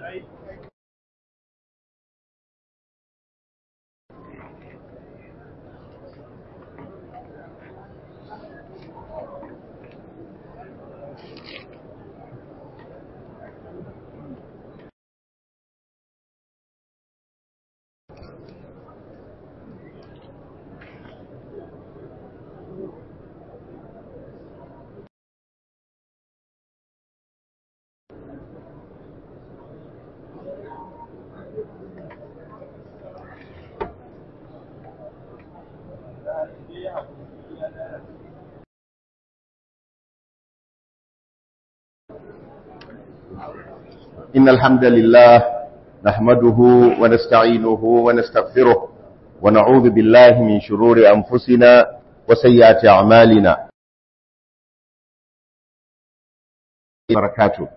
إن الحمد لله نحمده ونستعينه ونستغفره ونعوذ بالله من شرور أنفسنا وسيئات أعمالنا barakatu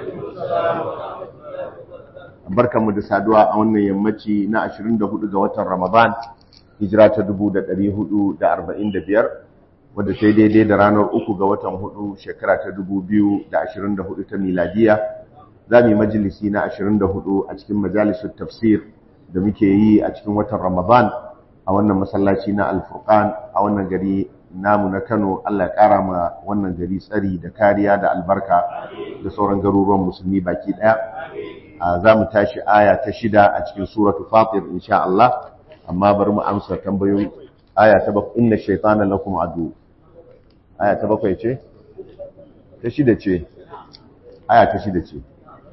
barkanmu da saduwa a wannan yammaci na 24 ga watan Ramadan hijira ta 1445 wadda sai daidai da ranar uku ga watan hudu shekara ta 2024 ta miladiya za mu yi majalisi na 24 a cikin majalisar tafsir da muke yi a cikin watan Ramadan a wannan masallaci na Al-Furqan a wannan gari namu na Kano Allah ya kara ma wannan gari tsari da kariya da albarka da sauran garuruwan musulmi baki daya za mu tashi aya ta shida a cikin suratu Fatir insha Allah amma bari mu amsa tambayoyi aya ta bakwai inna shaytana lakum adu aya ta bakwai ce ta shida ce aya ta shida ce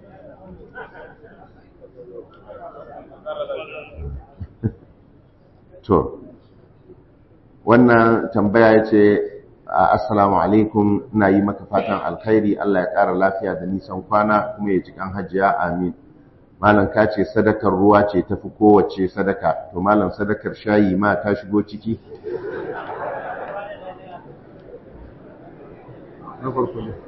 to wannan tambaya ya ce assalamu alaikum ina yi maka fatan alkhairi Allah ya ƙara lafiya da nisan kwana kuma ya cikin hajiya amin malam ka ce sadakar ruwa ce tafi kowace sadaka to malam sadakar shayi ma ta shigo ciki na farko ne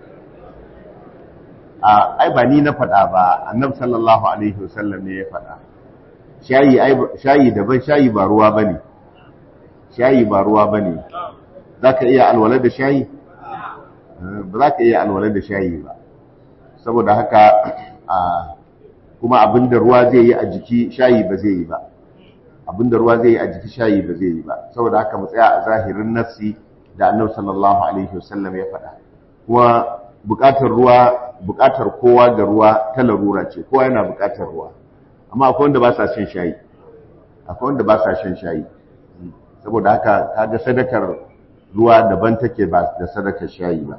a ai ba ni na faɗa ba annab sallallahu alaihi wasallam ne ya faɗa shayi shayi daban shayi ba ruwa bane shayi ba ruwa bane zaka iya alwala da shayi ba za ka iya alwala da shayi ba saboda haka a kuma abinda ruwa zai yi a jiki shayi ba zai yi ba abinda ruwa zai yi a jiki shayi ba zai yi ba saboda haka mu tsaya a zahirin nassi da annabi sallallahu alaihi wasallam ya faɗa kuma buƙatar ruwa buƙatar kowa ga ruwa ta larura ce kowa yana buƙatar ruwa amma akwai wanda ba sa shan shayi akwai wanda ba sa shan shayi saboda haka kaga sadakar ruwa daban take ba da sadakar shayi ba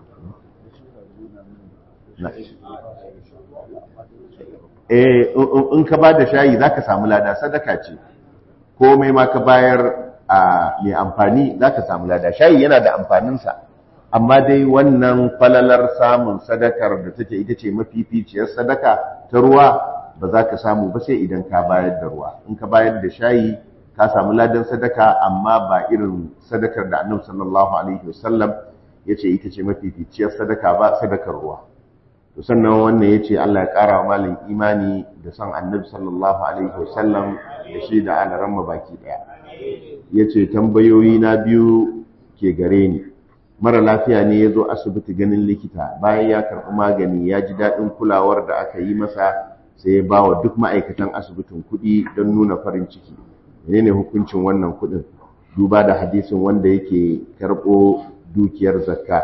eh in ka ba da shayi zaka samu lada sadaka ce komai ma ka bayar a mai amfani zaka samu lada shayi yana da amfaninsa amma dai wannan falalar samun sadakar da take ita ce mafificiyar sadaka ta ruwa ba za ka samu ba sai idan ka bayar da ruwa in ka bayar da shayi ka samu ladan sadaka amma ba irin sadakar da annabi sallallahu alaihi wasallam ya ce ita ce mafificiyar sadaka ba sadakar ruwa to sannan wannan ya ce Allah ya ƙara wa malin imani da son annabi sallallahu alaihi wasallam da shi da alaran baki ɗaya ya ce tambayoyi na biyu ke gare ni mara lafiya ne ya zo asibiti ganin likita bayan ya karɓi magani ya ji daɗin kulawar da aka yi masa sai ya ba wa duk ma'aikatan asibitin kuɗi don nuna farin ciki menene hukuncin wannan kuɗin duba da hadisin wanda yake karɓo dukiyar zakka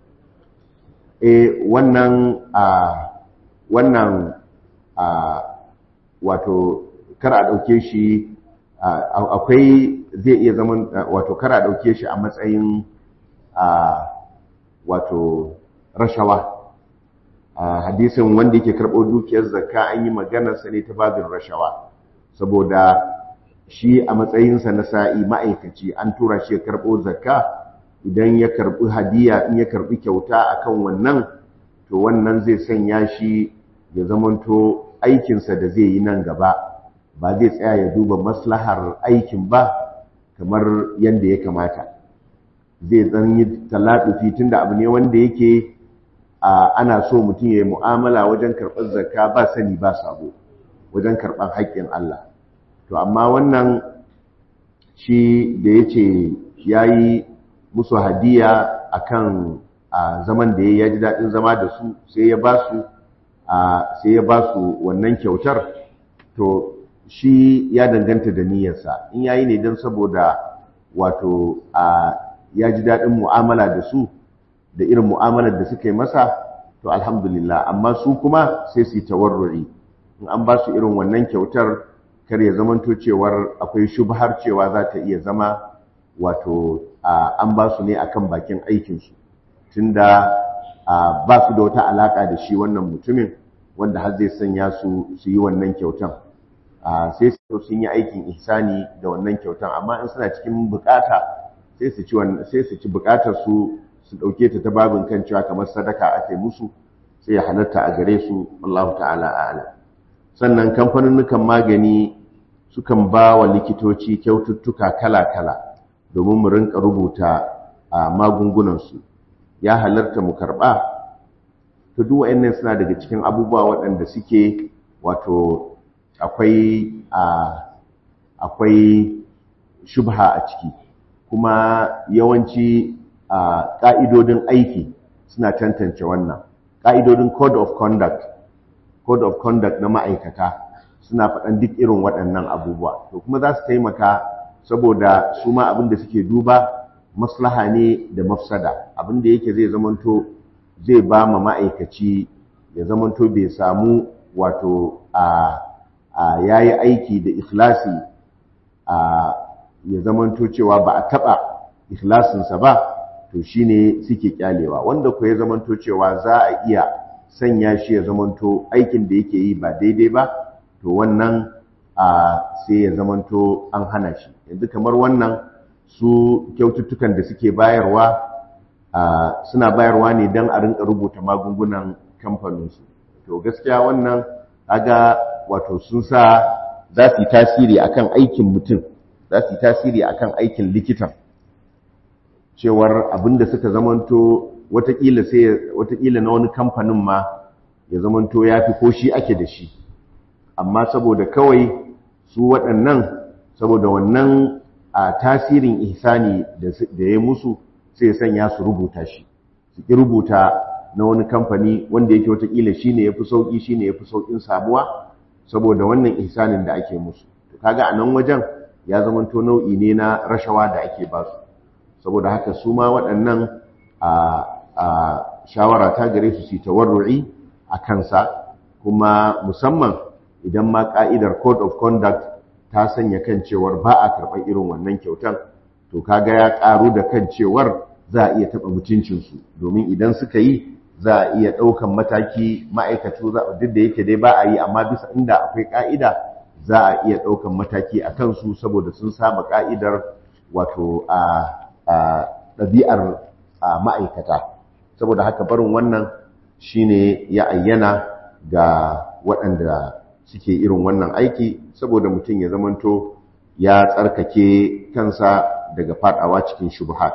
e wannan a wannan a wato kar a ɗauke shi akwai zai iya zaman wato kar a ɗauke shi a matsayin a wato rashawa a hadisin wanda yake karɓo dukiyar zakka an yi maganarsa ne ta babin rashawa saboda shi a matsayinsa na sa'i ma'aikaci an tura shi ya karɓo zakka idan ya karɓi hadiya in ya karɓi kyauta akan wannan to wannan zai sanya shi ya zamanto aikinsa da zai yi nan gaba ba zai tsaya ya duba maslahar aikin ba kamar yadda ya kamata zai zan yi talatufi tunda abu ne wanda yake ana so mutum ya yi mu'amala wajen karɓar zakka ba sani ba sabo wajen karɓar haƙƙin Allah to amma wannan shi da ya ce ya yi musu hadiya akan a zaman da ya ji daɗin zama da su sai ya ba su sai ya ba su wannan kyautar to shi ya danganta da niyyarsa in yayi ne don saboda wato ya ji daɗin mu'amala da su da irin mu'amalar da suka yi masa to alhamdulillah amma su kuma sai su yi tawarruri in an ba su irin wannan kyautar kar ya zamanto cewar akwai shubhar cewa za ta iya zama wato an ba su ne akan bakin aikinsu tunda ba su da wata alaka da shi wannan mutumin wanda har zai sanya su su yi wannan kyautan sai su sun yi aikin ihsani da wannan kyautan amma in suna cikin bukata sai su ci sai su ci bukatar su su dauke ta ta babin kan cewa kamar sadaka ake musu sai ya halatta a gare su wallahu ta'ala a'lam sannan kamfanin magani sukan ba wa likitoci kyaututtuka kala-kala domin mu rinka rubuta a magungunansu ya halarta mu karɓa to duk wa'annan suna daga cikin abubuwa waɗanda suke wato akwai akwai shubha a ciki kuma yawanci ƙa'idodin aiki suna tantance wannan ƙa'idodin code of conduct code of conduct na ma'aikata suna faɗan duk irin waɗannan abubuwa to kuma za su taimaka saboda su ma abin da suke duba maslaha ne da mafsada abin da yake zai zamanto zai ba ma ma'aikaci ya zamanto bai samu wato a ya yi aiki da ikhlasi a ya zamanto cewa ba a taɓa ikhlasinsa ba to shine suke kyalewa wanda ku ya zamanto cewa za a iya sanya shi ya zamanto aikin da yake yi ba daidai ba to wannan a sai ya zamanto an hana shi yanzu kamar wannan su kyaututtukan da suke bayarwa suna bayarwa ne don a rinka rubuta magungunan kamfaninsu to gaskiya wannan kaga wato sun sa za su yi tasiri akan aikin mutum za su yi tasiri akan aikin likitan cewar abinda suka zamanto watakila sai watakila na wani kamfanin ma ya zamanto ya fi ko shi ake da shi amma saboda kawai su waɗannan saboda wannan a tasirin ihsani da ya musu sai sanya su rubuta shi su ki rubuta na wani kamfani wanda yake watakila shi ne ya fi sauƙi shi ne ya fi sauƙin samuwa saboda wannan ihsanin da ake musu to kaga a nan wajen ya zamanto nau'i ne na rashawa da ake ba su saboda haka su ma waɗannan a shawara ta gare su su tawarru'i a kansa kuma musamman idan ma ka'idar code of conduct ta sanya kan cewar ba a karɓar irin wannan kyautan to kaga ya ƙaru da kan cewar za a iya taɓa mutuncinsu domin idan suka yi za a iya ɗaukan mataki ma'aikatu duk da yake dai ba a yi amma bisa inda akwai ƙa'ida za a iya ɗaukan mataki a kansu saboda sun saba ƙa'idar wato a ɗabi'ar ma'aikata saboda haka barin wannan shine ya ayyana ga waɗanda suke irin wannan aiki saboda mutum ya zamanto ya tsarkake kansa daga fadawa cikin shubhat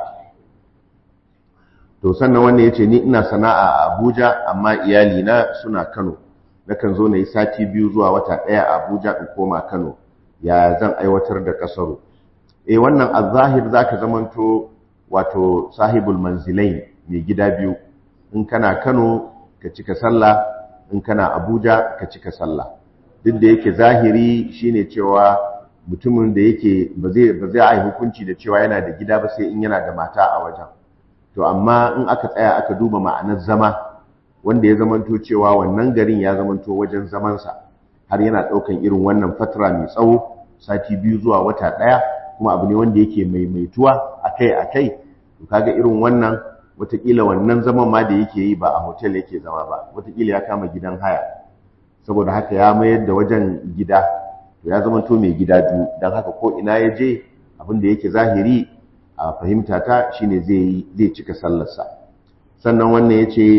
to sannan wannan yace ni ina sana'a a Abuja amma iyali na suna Kano nakan zo na yi sati biyu zuwa wata ɗaya a Abuja in koma Kano ya zan aiwatar da kasaro eh wannan azahir zaka zamanto wato sahibul manzilain mai gida biyu in kana Kano ka cika sallah in kana Abuja ka cika sallah duk da yake zahiri shine cewa mutumin da yake ba zai ba zai yi hukunci da cewa yana da gida ba sai in yana da mata a wajen to amma in aka tsaya aka duba ma'anar zama wanda ya zamanto cewa wannan garin ya zamanto wajen zamansa har yana ɗaukan irin wannan fatara mai tsawo sati biyu zuwa wata ɗaya kuma abu ne wanda yake maimaituwa akai akai to kaga irin wannan wataƙila wannan zaman ma da yake yi ba a hotel yake zama ba wataƙila ya kama gidan haya saboda haka ya mayar da wajen gida to ya zama to mai gida biyu don haka ko ina ya je abin da yake zahiri a fahimta ta shine zai zai cika sallarsa sannan wannan ya ce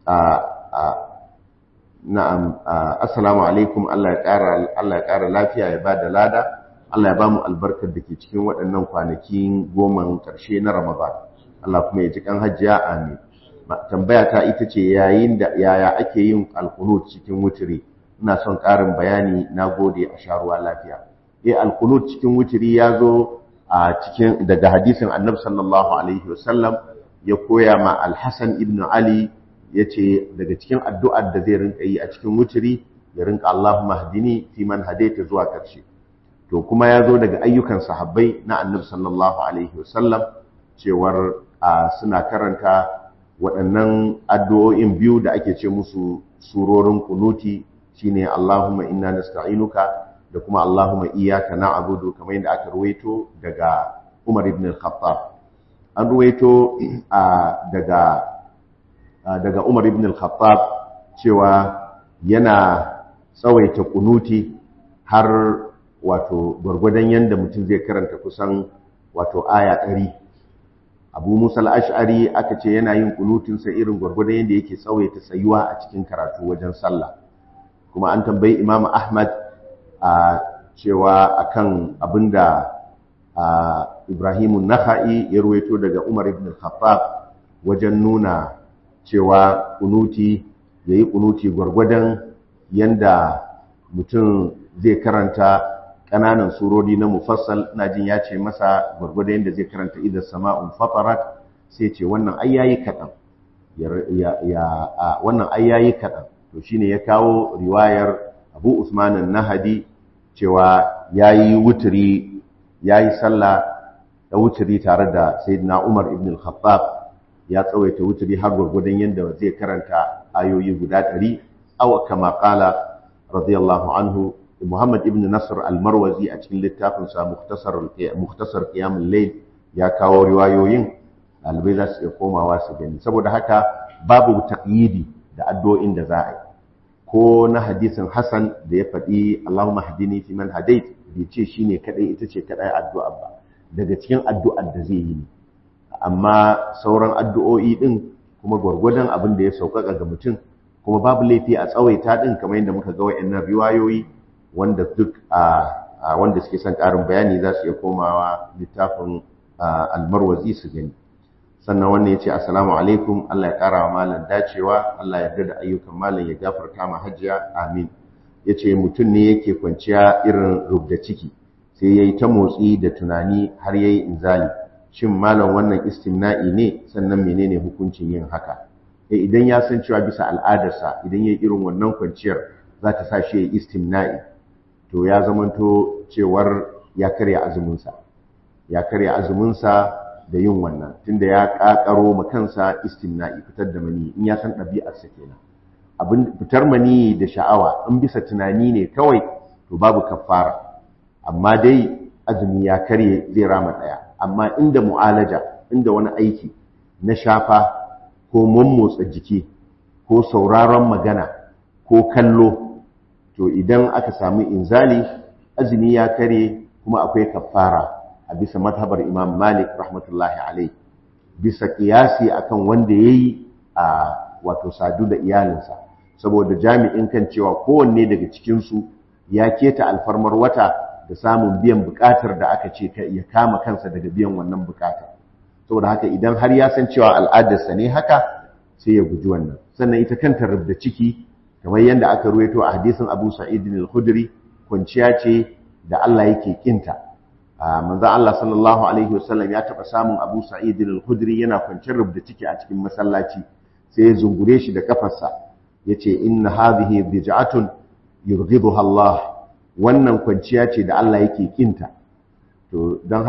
na'am assalamu alaikum Allah ya ƙara Allah ya ƙara lafiya ya bada lada Allah ya ba mu albarkar da ke cikin waɗannan kwanakin goman ƙarshe na Ramadan Allah kuma ya ji kan hajjiya amin tambaya ta ita ce yayin da yaya ake yin alkunut cikin wutiri ina son ƙarin bayani na gode a sharuwa lafiya eh alkunut cikin wutiri ya zo a cikin daga hadisin annabi sallallahu alaihi wasallam ya koya ma alhassan ibn ali yace daga cikin addu'ar da zai rinka yi a cikin wuturi ya rinka Allahumma hdini fi man hadaita zuwa karshe to kuma ya zo daga ayyukan sahabbai na annabi sallallahu alaihi wasallam cewar suna karanta waɗannan addu'o'in biyu da ake ce musu surorin kunuti shine Allahumma inna nasta'inuka da kuma Allahumma iyyaka na'budu kamar yadda aka ruwaito daga Umar ibn al-Khattab an ruwaito daga daga Umar ibn al-Khattab cewa yana tsawaita kunuti har wato gwargwadon yanda mutum zai karanta kusan wato aya ɗari abu musa al'ash'ari aka ce yana yin kunutinsa irin gwargwadon yadda yake tsawaita tsayuwa a cikin karatu wajen sallah kuma an tambayi imam ahmad a cewa akan abinda ibrahimun nakha'i ya ruwaito daga umar ibn khattab wajen nuna cewa kunuti ya yi kunuti gwargwadon yanda mutum zai karanta ƙananan surori na mufassal ina jin ya ce masa gwargwado yadda zai karanta idan sama'un fatarat sai ce wannan ai yayi kaɗan wannan ai yayi kaɗan to shine ya kawo riwayar abu usman nahadi cewa yayi wuturi yayi sallah da wuturi tare da sayyidina umar ibn al-khattab ya tsawaita wuturi har gwargwadon yadda zai karanta ayoyi guda ɗari aw kama qala radiyallahu anhu Muhammad ibn Nasr al-Marwazi a cikin littafinsa Mukhtasar Qiyamul Layl ya kawo riwayoyin ɗalibai za su iya komawa su gani saboda haka babu taqyidi da addu'o'in da za a yi ko na hadisin Hassan da ya faɗi Allahumma hadini fi man hadait bai ce shine kadai ita ce kadai addu'a ba daga cikin addu'ar da zai yi ne amma sauran addu'o'i din kuma gwargwadon abin da ya sauƙaƙa ga mutum kuma babu laifi a tsawaita din kamar yadda muka ga wayannan riwayoyi wanda duk a wanda suke son ƙarin bayani za su iya komawa littafin almarwazi su gani sannan wannan ya ce assalamu alaikum Allah ya ƙara wa malam dacewa Allah ya da ayyukan malam ya gafarta ma hajjiya amin ya ce mutum ne yake kwanciya irin rubda ciki sai ya yi ta motsi da tunani har ya yi inzali shin malam wannan istimna'i ne sannan menene hukuncin yin haka idan ya san cewa bisa al'adarsa idan ya yi irin wannan kwanciyar za ta sa shi ya yi istimna'i to ya zamanto cewar ya karya azuminsa ya karya azuminsa da yin wannan tunda ya kakaro ma kansa istimna'i fitar da mani in ya san ɗabi'arsa kenan abin fitar mani da sha'awa in bisa tunani ne kawai to babu kafara amma dai azumi ya karye zai rama ɗaya amma inda mu'alaja inda wani aiki na shafa ko mummotsa jiki ko sauraron magana ko kallo to idan aka samu inzali azumi ya kare kuma akwai kafara a bisa mazhabar Imam Malik rahmatullahi alai bisa kiyasi akan wanda yayi a wato sadu da iyalinsa saboda jami'in kan cewa kowanne daga cikin su ya keta alfarmar wata da samun biyan bukatar da aka ce ya kama kansa daga biyan wannan bukatar saboda haka idan har ya san cewa al'adarsa ne haka sai ya guji wannan sannan ita kanta rubda ciki kamar yadda aka ruwaito a hadisin Abu Sa'id al-Khudri kwanciya ce da Allah yake kinta manzon Allah sallallahu alaihi wasallam ya taba samun Abu Sa'id al-Khudri yana kwanciyar rubda ciki a cikin masallaci sai ya zungure shi da kafarsa yace inna hadhihi bid'atun yurghibuha Allah wannan kwanciya ce da Allah yake kinta to don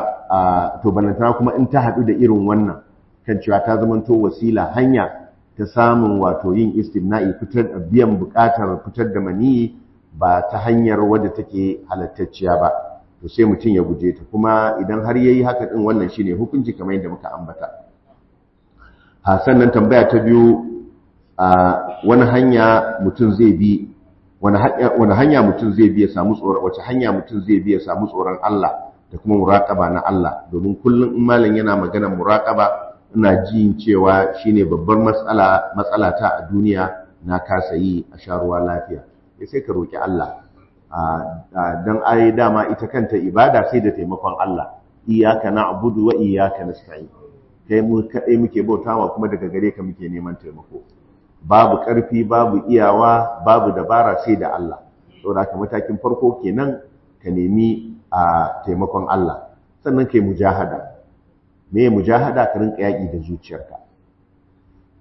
haka to balantana kuma in ta haɗu da irin wannan kan cewa ta zamanto wasila hanya ta samun wato yin istimna'i fitar da biyan buƙatar fitar da maniyi ba ta hanyar wadda take halattacciya ba to sai mutum ya guje ta kuma idan har yayi haka din wannan shine hukunci kamar yadda muka ambata a sannan tambaya ta biyu a wani hanya mutum zai bi wani hanya mutum zai bi ya samu tsoron wace hanya mutum zai bi ya samu tsoron Allah da kuma muraqaba na Allah domin kullum in malam yana magana muraqaba ina jin cewa shine babbar matsala matsala ta a duniya na kasa yi a sharuwa lafiya sai ka roki Allah dan ai dama ita kanta ibada sai da taimakon Allah iyyaka na'budu wa iyyaka nasta'in kai mu kadai muke bautawa kuma daga gare ka muke neman taimako babu ƙarfi babu iyawa babu dabara sai da Allah saboda ka matakin farko kenan ka nemi a taimakon Allah sannan kai mujahada me mujahada ka rinka yaƙi da zuciyarka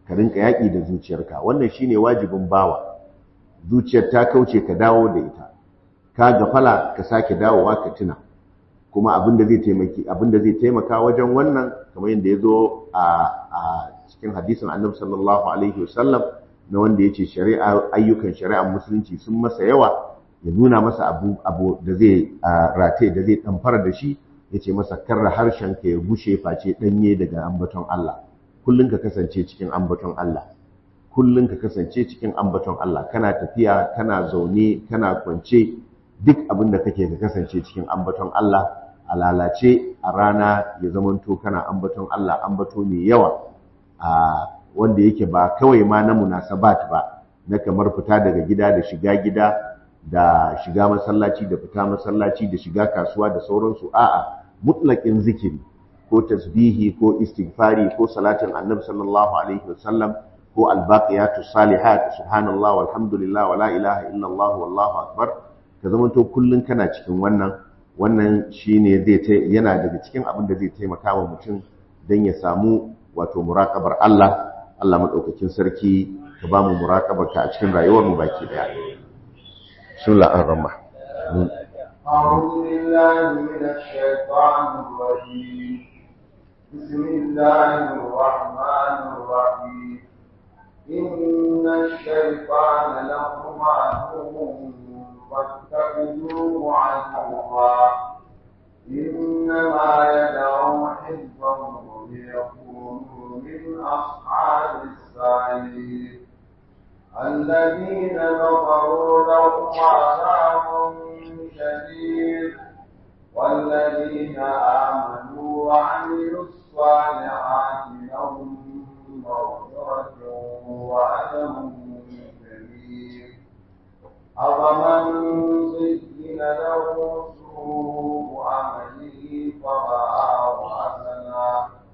ka rinka yaƙi da zuciyarka wannan shine wajibin bawa zuciyar ta kauce ka dawo da ita ka gafala ka sake dawowa ka tuna kuma abin da zai taimaki abin da zai taimaka wajen wannan kamar yadda ya zo a cikin hadisin annabi sallallahu alaihi wasallam na wanda yace shari'a ayyukan shari'ar musulunci sun masa yawa ya nuna masa abu abu da zai rataye da zai damfara da shi yace masa karra harshen ka ya gushe face danye daga ambaton Allah kullun ka kasance cikin ambaton Allah kullun ka kasance cikin ambaton Allah kana tafiya kana zaune kana kwance duk abin da kake ka kasance cikin ambaton Allah a lalace a rana ya zamanto kana ambaton Allah ambato mai yawa a wanda yake ba kawai ma na munasabat ba na kamar fita daga gida da shiga gida da shiga masallaci da fita masallaci da shiga kasuwa da sauransu a'a mutlaqin zikiri ko tasbihi ko istighfari ko salatin annabi sallallahu alaihi wasallam ko albaqiyatu salihat subhanallah walhamdulillah wala ilaha illallah wallahu akbar ka zamanto kullun kana cikin wannan wannan shine zai yana daga cikin abin da zai taimaka wa mutum dan ya samu wato muraqabar Allah Allah madaukakin sarki ka ba mu muraqabar ka a cikin rayuwar mu baki daya bismillahir rahmanir rahim أعوذ بالله من الشيطان الرجيم بسم الله الرحمن الرحيم إن الشيطان لكم عدو فاتخذوه عدوا إنما يدعو حزبه ليكونوا من أصحاب السعير الذين كفروا لهم عذاب شديد والذين آمنوا وعملوا الصالحات لهم مغفرة وأجر كبير أفمن زين له سوء عمله فرآه حسنا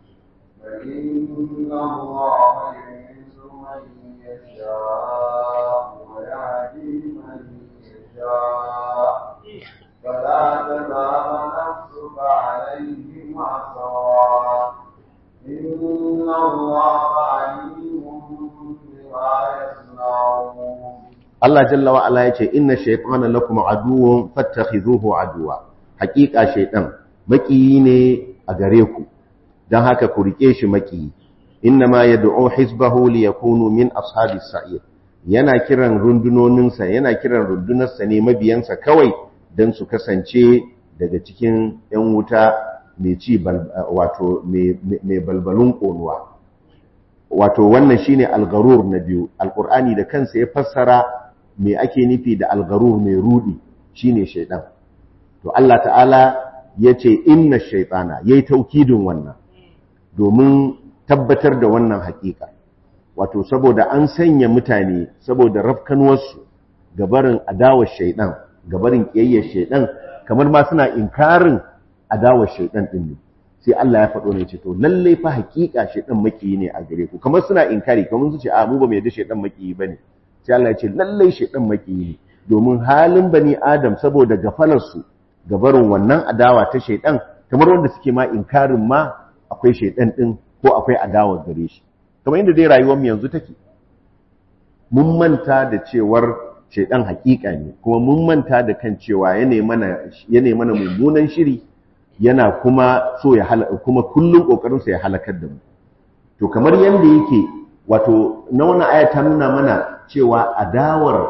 فإن الله يعز من يشاء ويهدي من يشاء فلا تذهب نفسك عليهم حسرات إن الله عليم بما يصنعون Allah jalla wa ala yace inna shaytana lakum aduwwun fattakhizuhu aduwa hakika shaytan makiyi ne a gare ku dan haka ku rike shi makiyi innama yad'u hizbahu liyakunu min ashabis sa'ir yana kiran rundunoninsa yana kiran rundunarsa ne mabiyansa kawai dan su kasance daga cikin yan wuta mai ci wato mai balbalun konuwa wato wannan shine al-gharur na biyu alqur'ani da kansa ya fassara me ake nufi da algarur mai rudi shine shaidan to Allah ta'ala yace inna shaytana yayi taukidin wannan domin tabbatar da wannan hakika wato saboda an sanya mutane saboda rafkanuwarsu gabarin adawar shaidan gabarin kiyayyar shaidan kamar ma suna inkarin adawar shaidan din ne sai Allah ya faɗo ne ce to lalle fa hakika shaidan makiyi ne a gare ku kamar suna inkari kamar su ce a mu ba mu yarda shaidan makiyi bane sai Allah ya ce lallai shaidan makiyi ne domin halin bani adam saboda gafalarsu gabarin wannan adawa ta shaidan kamar wanda suke ma inkarin ma akwai shaidan din ko akwai adawa gare shi kamar inda dai rayuwar mu yanzu take mun manta da cewar shaidan hakika ne kuma mun manta da kan cewa yana mana yana mana mummunan shiri yana kuma so ya halaka kuma kullun kokarin sa ya halakar da mu to kamar yanda yake wato na wannan aya ta nuna mana cewa adawar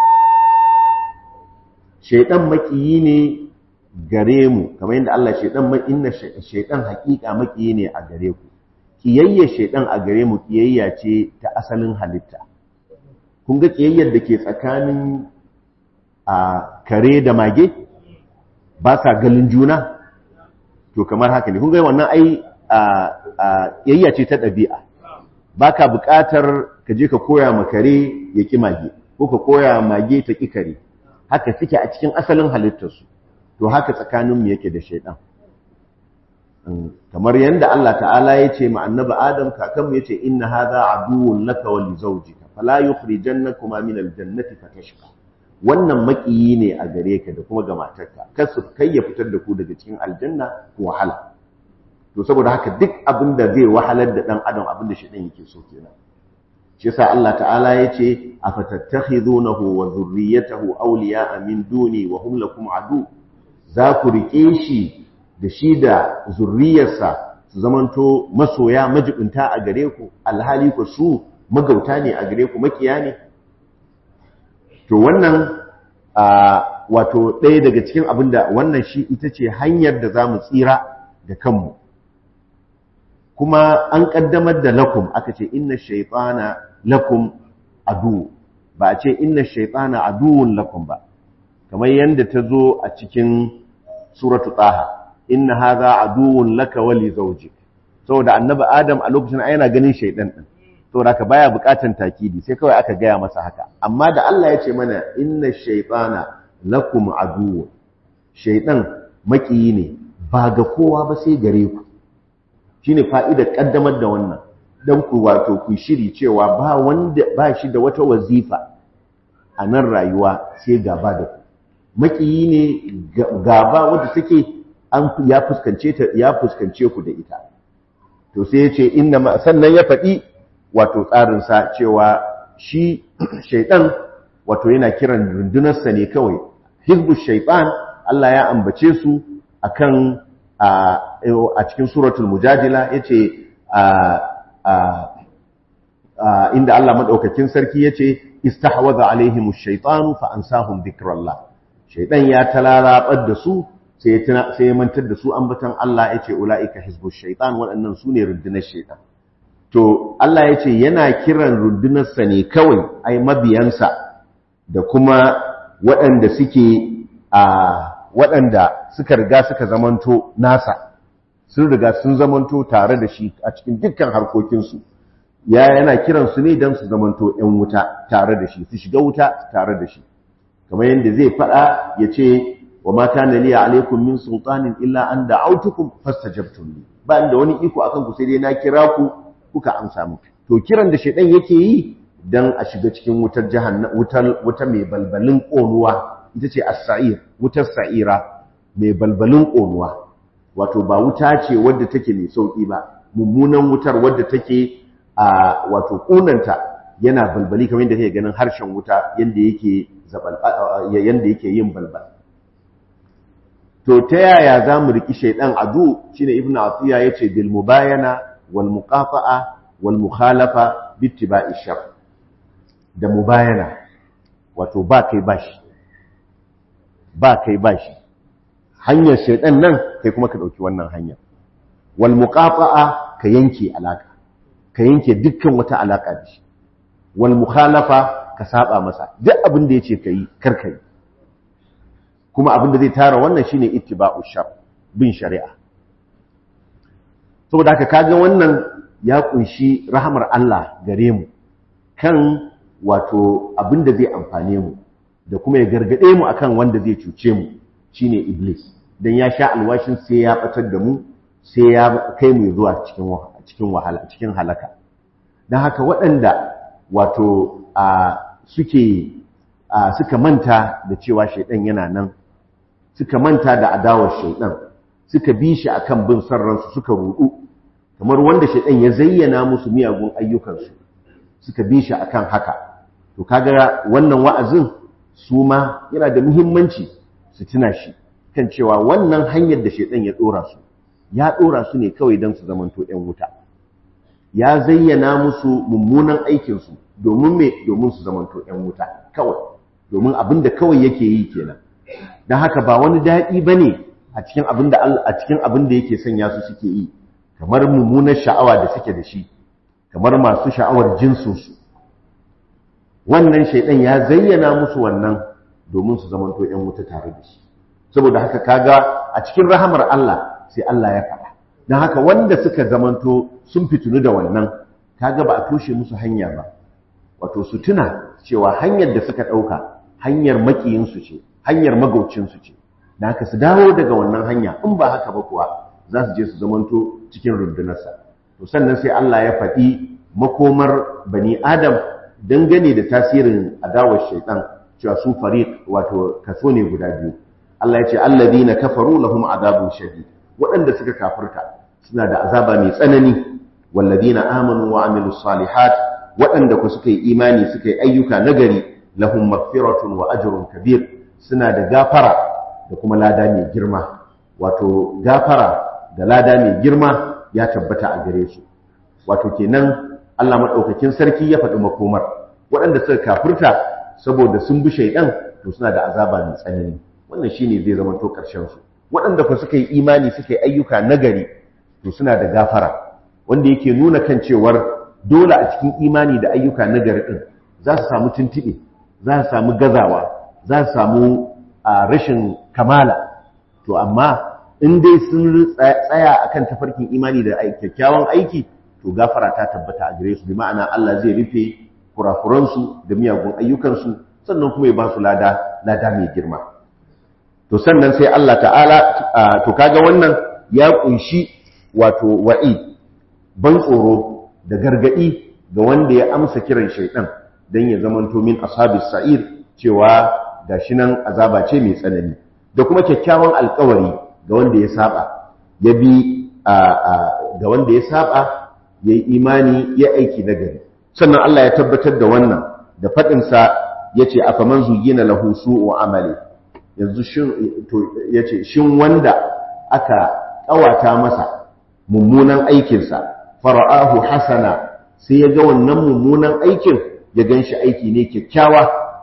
shaidan makiyi ne gare mu kamar yadda Allah shaidan inna shaidan hakika makiyi ne a gare ku kiyayya shaidan a gare mu kiyayya ce ta asalin halitta kun ga kiyayyar da ke tsakanin a kare da mage ba sa galin juna to kamar haka ne kun ga wannan ai a kiyayya ce ta ɗabi'a baka buƙatar ka je ka koya ma kare ya ƙi mage ko ka koya mage ta ƙi kare haka suke a cikin asalin halittarsu to haka tsakaninmu yake da shaidan kamar yadda Allah ta'ala ya ce ma annabi Adam kakanmu ya ce inna hadha aduwwun laka wa li zawjika fala yukhrijannakuma min aljannati fatashqa wannan makiyi ne a gare ka da kuma ga matarka kar su kai ya fitar da ku daga cikin aljanna ku wahala to saboda haka duk abin da zai wahalar da dan adam abin da shaidan yake so kenan shi yasa Allah ta'ala yace afatattakhidunahu wa dhurriyyatahu awliya'a min duni wa hum lakum adu za ku rike shi da shi da zurriyarsa su zamanto masoya majibinta a gare ku alhali ku su magauta ne a gare ku makiya ne to wannan wato ɗaya daga cikin abin da wannan shi ita ce hanyar da za mu tsira da kanmu kuma an ƙaddamar da lakum aka ce inna shaitana lakum adu ba a ce inna shaitana aduwun lakum ba kamar yadda ta zo a cikin suratu taha inna hadha aduwun laka wa li zawjik saboda annabi adam a lokacin yana ganin shaidan din saboda haka baya bukatan takidi sai kawai aka gaya masa haka amma da Allah ya ce mana inna shaytana lakum aduwwun shaydan makiyi ne ba ga kowa ba sai gare ku shine fa'idar kaddamar da wannan dan ku wato ku shiri cewa ba wanda ba shi da wata wazifa a nan rayuwa sai gaba da ku makiyi ne gaba wanda take an ya fuskance ta ya fuskance ku da ita to sai ya ce inna sannan ya faɗi wato tsarinsa cewa shi shaiɗan wato yana kiran rundunarsa ne kawai hizbu shaiɗan Allah ya ambace su akan a cikin suratul mujadila yace inda Allah madaukakin sarki yace istahwaza alaihim ash-shaytanu fa ansahum dhikrallah shaiɗan ya talalabar da su sai ya mantar da su ambatan Allah yace ulaika hizbu shaiɗan waɗannan su ne rundunar shaiɗan to Allah ya ce yana kiran rundunarsa ne kawai ai mabiyansa da kuma waɗanda suke a waɗanda suka riga suka zamanto nasa sun riga sun zamanto tare da shi a cikin dukkan harkokinsu ya yana kiran su ne don su zamanto ‘yan wuta tare da shi su shiga wuta tare da shi kamar yadda zai faɗa ya ce wa ma kana liya alaikum min sultanin illa an da'autukum fastajabtum li ba inda wani iko akan ku sai dai na kira ku kuka amsa mu to kiran da shedan yake yi dan a shiga cikin wutar jahannam wutar wuta mai balbalin konuwa ita ce as-sa'ir wutar sa'ira mai balbalin konuwa wato ba wuta ce wadda take mai sauki ba mummunan wutar wadda take a wato kunanta yana balbali kamar yadda kake ganin harshen wuta yanda yake zabal yanda yake yin balbal to ta yaya za mu riki shaidan adu shine ibnu atiya yace bil mubayana wal muqafa'a wal mukhalafa bi ittiba'i shar da mubayana wato ba kai bashi ba kai bashi hanyar shaidan nan kai kuma ka dauki wannan hanyar wal muqafa'a ka yanke alaka ka yanke dukkan wata alaka da shi wal mukhalafa ka saba masa duk abin da yace kai kar kai kuma abin da zai tara wannan shine ittiba'u shar bin shari'a saboda haka kaga wannan ya kunshi rahamar Allah gare mu kan wato abin da zai amfane mu da kuma ya gargade mu akan wanda zai cuce mu shine iblis dan ya sha alwashin sai ya batar da mu sai ya kai mu zuwa cikin cikin wahala cikin halaka dan haka waɗanda wato a suke suka manta da cewa shaidan yana nan suka manta da adawar shaidan suka bi shi akan bin son ransu suka rudu kamar wanda shaidan ya zayyana musu miyagun ayyukansu suka bi shi akan haka to kaga wannan wa'azin su ma yana da muhimmanci su tuna shi kan cewa wannan hanyar da shaidan ya dora su ya dora su ne kawai don su zamanto ɗan wuta ya zayyana musu mummunan aikinsu domin me domin su zamanto ɗan wuta kawai domin abin da kawai yake yi kenan don haka ba wani daɗi ba ne a cikin abin da a cikin abin da yake sanya su suke yi kamar mummunar sha'awa da suke da shi kamar masu sha'awar jinsinsu wannan shaidan ya zayyana musu wannan domin su zamanto ‘yan wuta tare da shi saboda haka kaga a cikin rahamar Allah sai Allah ya faɗa don haka wanda suka zamanto sun fitunu da wannan kaga ba a toshe musu hanya ba wato su tuna cewa hanyar da suka ɗauka hanyar makiyinsu ce hanyar magaucinsu ce da haka su dawo daga wannan hanya in ba haka ba kuwa za su je su zamanto cikin rundunarsa to sannan sai Allah ya faɗi makomar bani adam dangane da tasirin adawar shaitan cewa su fariq wato kaso ne guda biyu Allah ya ce alladhina kafaru lahum adabun shadid waɗanda suka kafirta suna da azaba mai tsanani walladhina amanu wa amilus salihat waɗanda ku suka yi imani suka yi ayyuka nagari lahum maghfiratun wa ajrun kabir suna da gafara da kuma lada mai girma wato gafara da lada mai girma ya tabbata a gare su wato kenan Allah madaukakin sarki ya faɗi makomar waɗanda suka kafirta saboda sun bi shaidan to suna da azaba mai tsanani wannan shine zai zama to ƙarshen su waɗanda fa suka yi imani suka yi ayyuka nagari to suna da gafara wanda yake nuna kan cewar dole a cikin imani da ayyuka nagari din za su samu tuntuɓe za su samu gazawa za su samu rashin kamala to amma in dai sun tsaya akan tafarkin imani da kyakkyawan aiki to gafara ta tabbata a gare su bi ma'ana Allah zai rufe kurakuransu da miyagun ayyukansu sannan kuma ya ba su lada lada mai girma to sannan sai Allah ta'ala to kaga wannan ya kunshi wato wa'i ban tsoro da gargadi ga wanda ya amsa kiran shaidan dan ya zamanto min ashabis sa'ir cewa gashi nan azaba ce mai tsanani da kuma kyakkyawan alkawari ga wanda ya saba ya bi ga wanda ya saba yayi imani ya aiki nagari sannan Allah ya tabbatar da wannan da fadin sa yace afaman zuyina lahu su'u amali yanzu shin to yace shin wanda aka kawata masa mummunan aikinsa fara'ahu hasana sai ya ga wannan mummunan aikin ya ganshi aiki ne kyakkyawa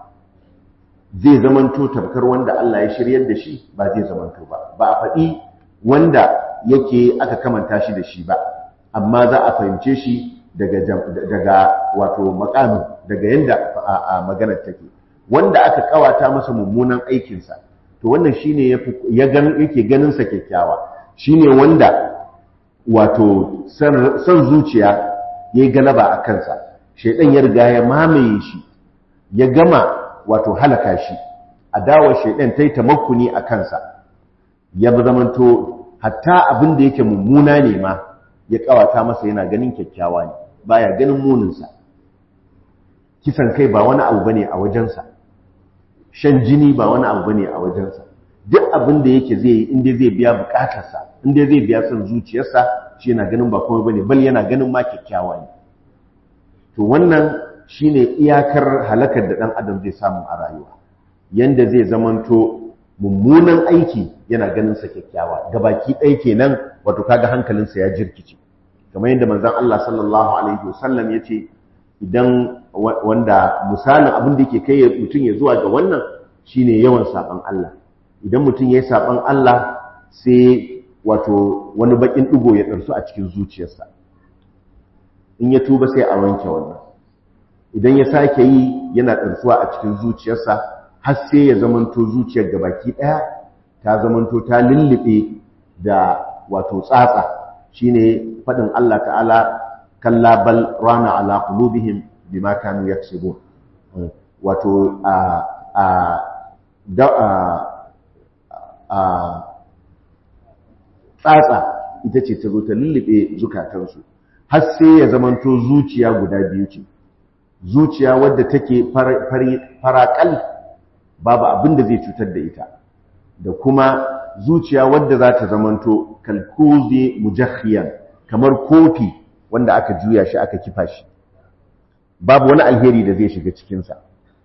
zai zamanto tabkar wanda Allah ya shiryar da shi ba zai zamanto ba ba a faɗi wanda yake aka kamanta shi da shi ba amma za a fahimce shi daga daga wato makami daga yanda a maganar take wanda aka kawata masa mummunan aikinsa to wannan shine ya gan yake ganin sa kyakkyawa shine wanda wato son zuciya yayi galaba a kansa shaidan ya riga ya mamaye shi ya gama wato halaka shi adawar shaidan ta yi tamakkuni a kansa ya zamanto hatta abin da yake mummuna ne ma ya kawata masa yana ganin kyakkyawa ne baya ganin muninsa kisan kai ba wani abu bane a wajensa shan jini ba wani abu bane a wajensa duk abin da yake zai yi inda zai biya bukatarsa inda zai biya son zuciyarsa shi yana ganin ba komai bane bal yana ganin ma kyakkyawa ne to wannan shine iyakar halakar da dan adam zai samu a rayuwa yanda zai zamanto mummunan aiki yana ganin sa kyakkyawa gabaki ɗaya kenan wato kaga hankalinsa ya jirkice kamar yadda manzon Allah sallallahu alaihi wasallam yace idan wanda misalin abin da yake kai mutum ya zuwa ga wannan shine yawan saban Allah idan mutum yayi saban Allah sai wato wani bakin digo ya darsu a cikin zuciyarsa in ya tuba sai a wanke wannan idan ya sake yi yana darsuwa a cikin zuciyarsa har sai ya zamanto zuciyar gabaki daya ta zamanto ta lullube da wato tsatsa shine fadin Allah ta'ala kalla bal rana ala qulubihim bima kanu yaksubun wato a a da a a tsatsa ita ce ta zo ta lullube zukatansu har sai ya zamanto zuciya guda biyu ce zuciya wadda take farakal babu abin da zai cutar da ita da kuma zuciya wadda za ta zamanto kalkuzi mujakhiyan kamar kofi wanda aka juya shi aka kifa shi babu wani alheri da zai shiga cikinsa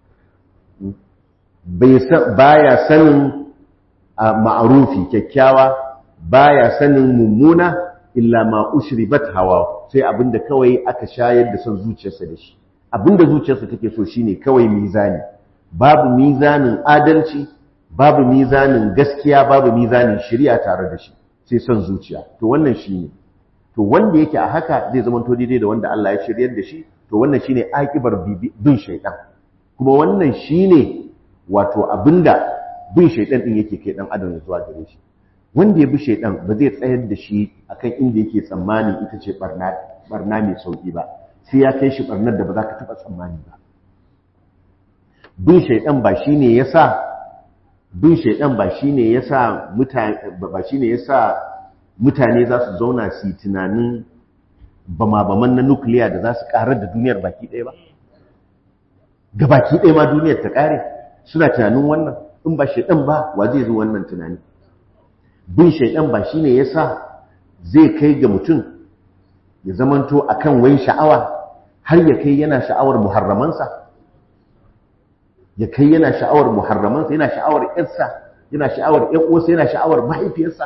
baya sanin ma'arufi kyakkyawa baya sanin mummuna illa ma ushribat hawa sai abinda kawai aka shayar da son zuciyarsa da shi abinda zuciyarsa take so shine kawai mizani babu mizanin adalci babu mizanin gaskiya babu mizanin shari'a tare da shi sai son zuciya to wannan shine to wanda yake a haka zai zama to daidai da wanda Allah ya shiryar da shi to wannan shine akibar bin shaytan kuma wannan shine wato abinda bin shaytan din yake kai dan adam zuwa gare shi wanda ya bi shaytan ba zai tsayar da shi akan inda yake tsammani ita ce barna barna mai sauki ba sai ya kai shi barnar da ba za ka taba tsammani ba bin shaytan ba shine yasa bin shaytan ba shine yasa mutane ba shine yasa mutane za su zauna su yi tunanin bama-baman na nukiliya da za su karar da duniyar baki ɗaya ba ga baki ɗaya ma duniyar ta ƙare suna tunanin wannan in ba shaidan ba wa zai zo wannan tunani bin shaidan ba shine yasa zai kai ga mutum ya zamanto akan wai sha'awa har ya kai yana sha'awar muharramansa ya kai yana sha'awar muharramansa yana sha'awar ƴarsa yana sha'awar ƴan uwarsa yana sha'awar mahaifiyarsa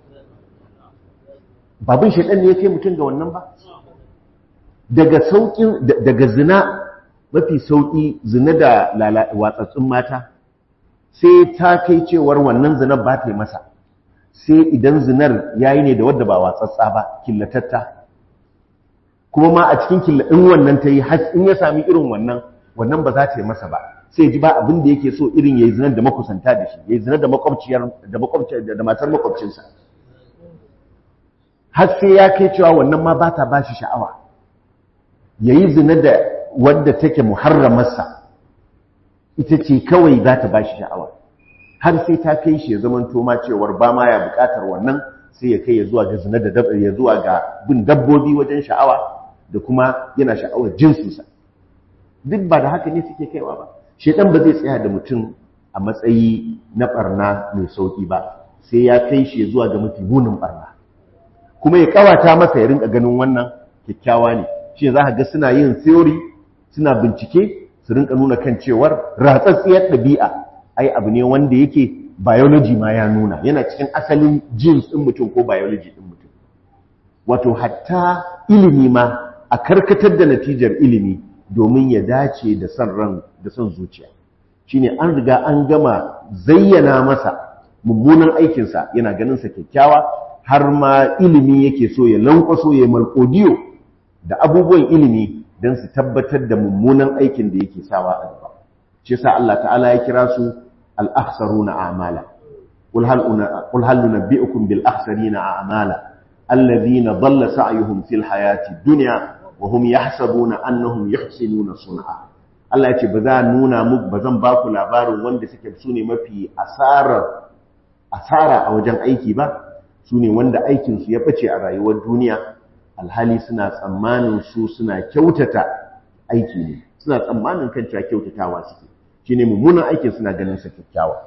babin shaidan ne ya kai mutum ga wannan ba daga saukin daga zina mafi sauki zina da watsatsun mata sai ta kai cewar wannan zinar ba ta yi masa sai idan zinar yayi ne da wadda ba watsatsa ba killatatta kuma ma a cikin killaɗin wannan ta yi in ya sami irin wannan wannan ba za ta yi masa ba sai ji ba abin da yake so irin ya yi zinar da makusanta da shi ya yi zinar da makwabciyar da matar makwabcinsa har sai ya kai cewa wannan ma ba ta ba shi sha'awa ya yi zina da wadda take muharramarsa ita ce kawai za ta ba shi sha'awa har sai ta kai shi ya zama toma cewar ba ma ya buƙatar wannan sai ya kai ya zuwa ga zina da ya zuwa ga bin dabbobi wajen sha'awa da kuma yana sha'awar jinsinsa duk ba da haka ne suke kaiwa ba shedan ba zai tsaya da mutum a matsayi na barna mai sauki ba sai ya kai shi zuwa ga mafi munin barna kuma ya kawata masa ya rinka ganin wannan kyakkyawa ne shi za ka ga suna yin theory suna bincike su rinka nuna kan cewar ratsatsiyar ɗabi'a ai abu ne wanda yake biology ma ya nuna yana cikin asalin genes ɗin mutum ko biology ɗin mutum wato hatta ilimi ma a karkatar da natijar ilimi domin ya dace da son ran da son zuciya shine an riga an gama zayyana masa mummunan aikinsa yana ganin sa kyakkyawa har ma ilimi yake so ya lankwaso ya malkodiyo da abubuwan ilimi don su tabbatar da mummunan aikin da yake sawa a gaba shi yasa Allah ta'ala ya kira su al-akhsaruna a'mala qul hal qul hal nunabbi'ukum bil akhsarina a'mala alladhina dhalla sa'yuhum fil hayati dunya wa hum yahsabuna annahum yuhsinuna sun'a Allah ya ce ba za nuna muku ba zan ba ku labarin wanda suke su ne mafi asarar asara a wajen aiki ba su ne wanda aikinsu ya ɓace a rayuwar duniya alhali suna tsammanin su suna kyautata aiki ne suna tsammanin kan cewa kyautatawa suke shi ne mummunan aikin suna ganin sa kyakkyawa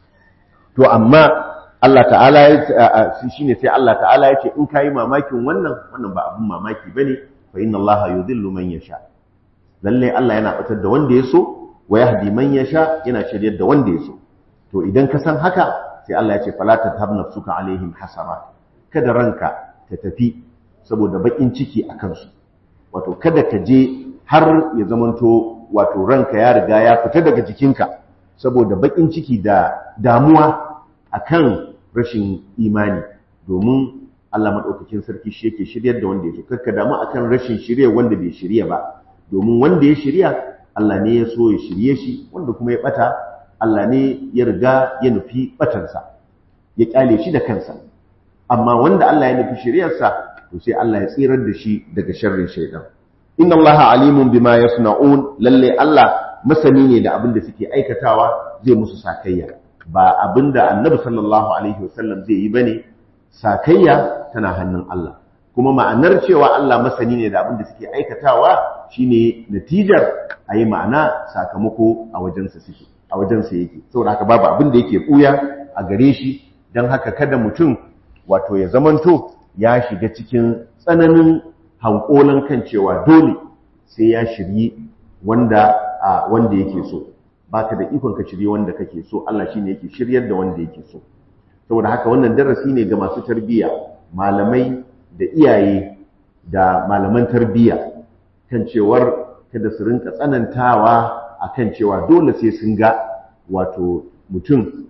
to amma Allah ta'ala ya shi ne sai Allah ta'ala ya ce in kayi mamakin wannan wannan ba abin mamaki bane fa inna Allah yudhillu man yasha lalle Allah yana batar da wanda ya so wa yahdi man yasha yana shiryar da wanda ya so to idan ka san haka sai Allah ya ce fala tathab nafsuka alaihim hasarat kada ranka ta tafi saboda bakin ciki a kansu wato kada ka je har ya zamanto wato ranka ya riga ya fita daga jikinka saboda bakin ciki da damuwa akan rashin imani domin Allah madaukakin sarki shi yake shiryar da wanda ya so karka damu akan rashin shirye wanda bai shirya ba domin wanda ya shirya Allah ne ya so ya shirye shi wanda kuma ya bata Allah ne ya riga ya nufi batansa ya kyale shi da kansa amma wanda Allah ya nufi shiryarsa to sai Allah ya tsirar da shi daga sharrin shaitan inna Allah alimun bima yasna'un lalle Allah masani ne da abin da suke aikatawa zai musu sakayya ba abin da Annabi sallallahu alaihi wasallam zai yi bane sakayya tana hannun Allah kuma ma'anar cewa Allah masani ne da abin da suke aikatawa shine natijar ayi ma'ana sakamako a wajensa suke a wajensa yake saboda haka babu abin da yake buya a gare shi dan haka kada mutum wato ya zamanto ya shiga cikin tsananin hankolan kan cewa dole sai ya shiryi wanda wanda yake so baka da ikon ka shirye wanda kake so Allah shine yake shiryar da wanda yake so saboda haka wannan darasi ne ga masu tarbiyya malamai da iyaye da malaman tarbiyya kan cewar kada su rinka tsanantawa akan cewa dole sai sun ga wato mutum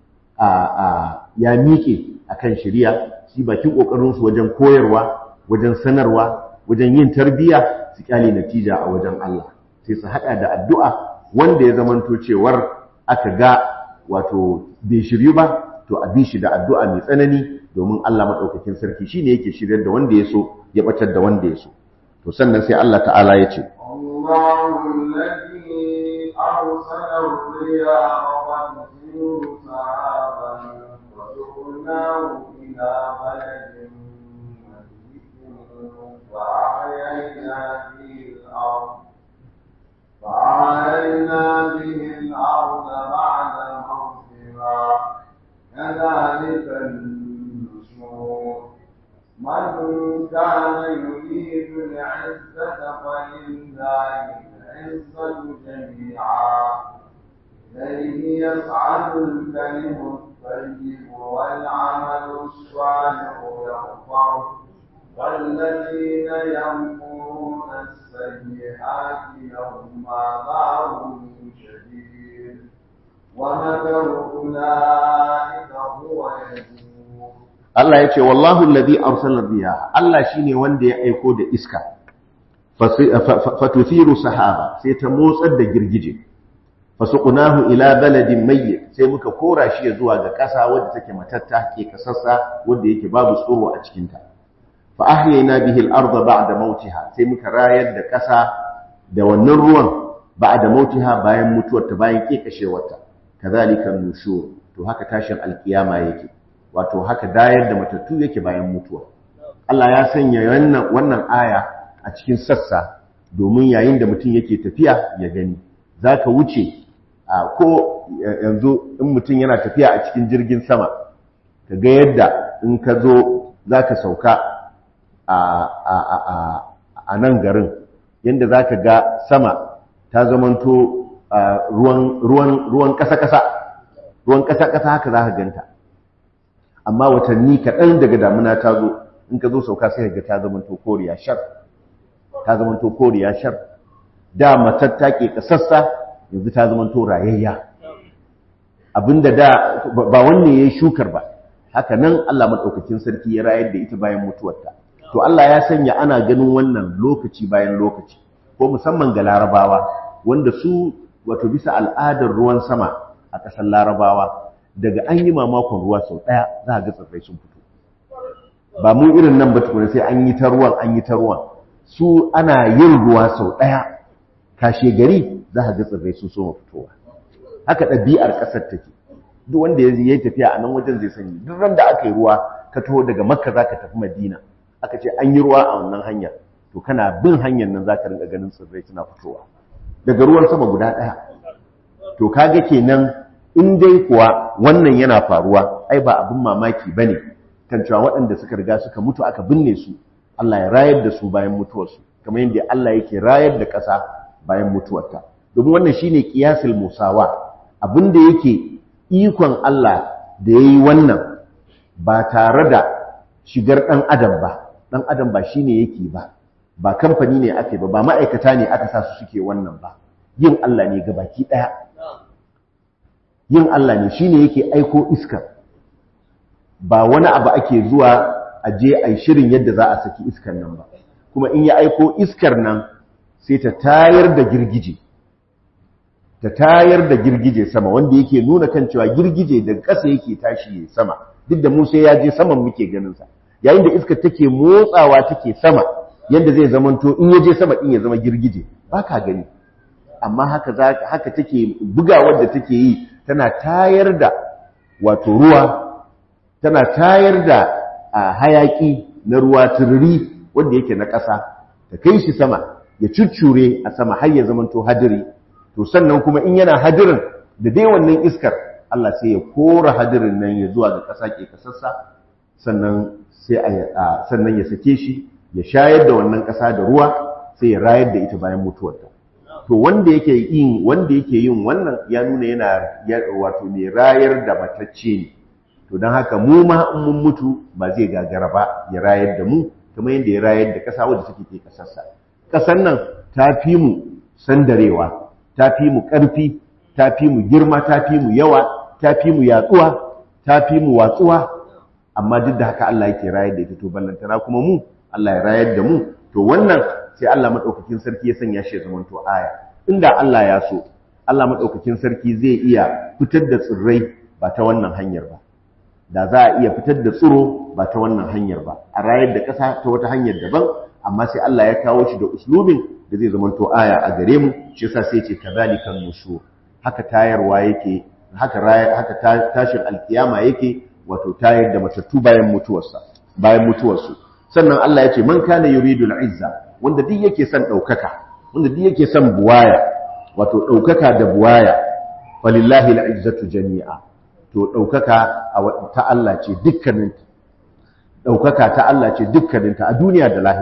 a ya miƙe akan shari'a shi bakin kokarin su wajen koyarwa wajen sanarwa wajen yin tarbiyya su kyale natija a wajen Allah sai su hada da addu'a wanda ya zamanto cewar aka ga wato bai shiryu ba to a bi shi da addu'a mai tsanani domin Allah madaukakin sarki shine yake shiryar da wanda ya so ya batar da wanda ya so to sannan sai Allah ta'ala ya ce Allahu alladhi arsala ar-riyaha wa tusiru sahaban wa suqnahu ila baladin فأحيينا به الأرض فأحيينا به الأرض بعد موتها كذلك النشور من كان يريد العزة فإن ولله العزة جميعا إليه يصعد الكلم الطيب والعمل الصالح يرفعه والذين يمكرون السيئات لهم عذاب شديد ومكر أولئك هو يبور Allah ya ce wallahu alladhi arsala riyaha Allah shine wanda ya aiko da iska fatuthiru sahaba sai ta motsar da girgije fasuqnahu ila baladin mayyit sai muka kora shi zuwa ga ƙasa wadda take matatta ke kasassa wadda yake babu tsoro a cikin ta fa ahyayna bihi al-ardha ba'da mautiha sai muka rayar da ƙasa da wannan ruwan ba'da mautiha bayan mutuwar ta bayan kekashewarta kadhalika nushur to haka tashin alkiyama yake wato haka dayar da matattu yake bayan mutuwa Allah ya sanya wannan wannan aya a cikin sassa domin yayin da mutum yake tafiya ya gani zaka wuce a ko yanzu in mutum yana tafiya a cikin jirgin sama ka ga yadda in ka zo zaka sauka a a a a nan garin yadda zaka ga sama ta zamanto ruwan ruwan ruwan kasa kasa ruwan kasa kasa haka zaka ganta amma watanni kaɗan daga damuna ta zo in ka zo sauka sai ga ta zama to koriya shar ta zama to koriya shar da matatta ke kasassa yanzu ta zama to rayayya abinda da ba wanne yayi shukar ba haka nan Allah madaukakin sarki ya rayar da ita bayan mutuwarta to Allah ya sanya ana ganin wannan lokaci bayan lokaci ko musamman ga larabawa wanda su wato bisa al'adar ruwan sama a ƙasar larabawa daga an yi mamakon ruwa sau ɗaya za a ga tsirrai sun fito ba mu irin nan ba tukuna sai an yi ta ruwan an yi ta ruwan su ana yin ruwa sau ɗaya kashe gari za a ga tsirrai sun soma fitowa haka ɗabi'ar ƙasar take duk wanda ya yi tafiya a nan wajen zai sani duk ran da aka yi ruwa ka taho daga makka za ka tafi madina aka ce an yi ruwa a wannan hanya to kana bin hanyar nan za ka rinka ganin tsirrai suna fitowa daga ruwan sama guda ɗaya to kaga kenan in dai kuwa wannan yana faruwa ai ba abin mamaki ba ne kan cewa waɗanda suka riga suka mutu aka binne su Allah ya rayar da su bayan mutuwarsu kamar yadda Allah yake rayar da ƙasa bayan mutuwarta domin wannan shine qiyasul musawa abin da yake ikon Allah da yayi wannan ba tare da shigar ɗan adam ba ɗan adam ba shine yake ba ba kamfani ne ake ba ba ma'aikata ne aka sa su suke wannan ba yin Allah ne gabaki ɗaya yin Allah ne shine yake aiko iska ba wani abu ake zuwa a je a yi shirin yadda za a saki iskar nan ba kuma in ya aiko iskar nan sai ta tayar da girgije ta tayar da girgije sama wanda yake nuna kan cewa girgije daga ƙasa yake tashi ya sama duk da Musa ya je saman muke ganin sa yayin da iskar take motsawa take sama yadda zai zamanto in ya je sama din ya zama girgije ba ka gani amma haka haka take bugawar da take yi tana tayar da wato ruwa tana tayar da hayaki na ruwa tururi wanda yake na ƙasa ta kai shi sama ya cuccure a sama har ya zamanto hadiri to sannan kuma in yana hadirin da dai wannan iskar Allah sai ya kora hadirin nan ya zuwa ga ƙasa ke kasassa sannan sai a sannan ya sake shi ya shayar da wannan ƙasa da ruwa sai ya rayar da ita bayan mutuwarta to wanda yake yin wanda yake yin wannan ya nuna yana wato mai rayar da matacce ne to don haka mu ma in mun mutu ba zai gagara ba ya rayar da mu kamar yadda ya rayar da ƙasa wadda take ke ƙasarsa ƙasar nan ta fi mu sandarewa ta fi mu ƙarfi ta fi mu girma ta fi mu yawa ta fi mu yatsuwa ta fi mu watsuwa amma duk da haka Allah yake rayar da ita to ballantana kuma mu Allah ya rayar da mu to wannan sai Allah madaukakin sarki ya sanya shi ya zama to aya inda Allah ya so Allah madaukakin sarki zai iya fitar da tsirrai ba ta wannan hanyar ba da za a iya fitar da tsiro ba ta wannan hanyar ba a rayar da ƙasa ta wata hanyar daban amma sai Allah ya kawo shi da uslubin da zai zama to aya a gare mu shi yasa sai ce kadhalikan nushur haka tayarwa yake haka haka tashin alkiyama yake wato tayar da matattu bayan mutuwarsa bayan mutuwarsu sannan Allah ya ce man kana yuridul izza wanda duk yake son daukaka wanda duk yake son buwaya wato daukaka da buwaya walillahi al'izzatu jami'a to daukaka ta Allah ce dukkanin daukaka ta Allah ce dukkanin ta a duniya da lahira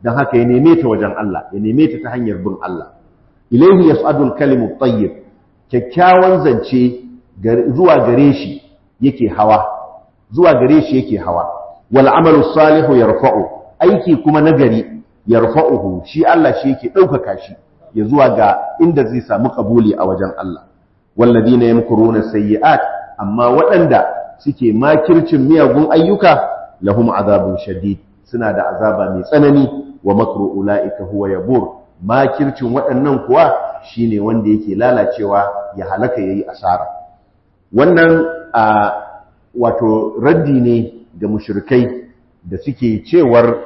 dan haka ya neme ta wajen Allah ya neme ta ta hanyar bin Allah ilayhi yas'adul kalimu tayyib kyakkyawan zance zuwa gare shi yake hawa zuwa gare shi yake hawa wal amalu salihu yarfa'u aiki kuma nagari yarfa'uhu shi Allah shi yake ɗaukaka shi ya zuwa ga inda zai samu kabuli a wajen Allah walladina yamkuruna sayyi'at amma waɗanda suke makircin miyagun ayyuka lahum azabun shadid suna da azaba mai tsanani wa makru ulaika huwa yabur makircin waɗannan kuwa shine wanda yake lalacewa ya halaka yayi asara wannan a wato raddi ne ga mushrikai da suke cewar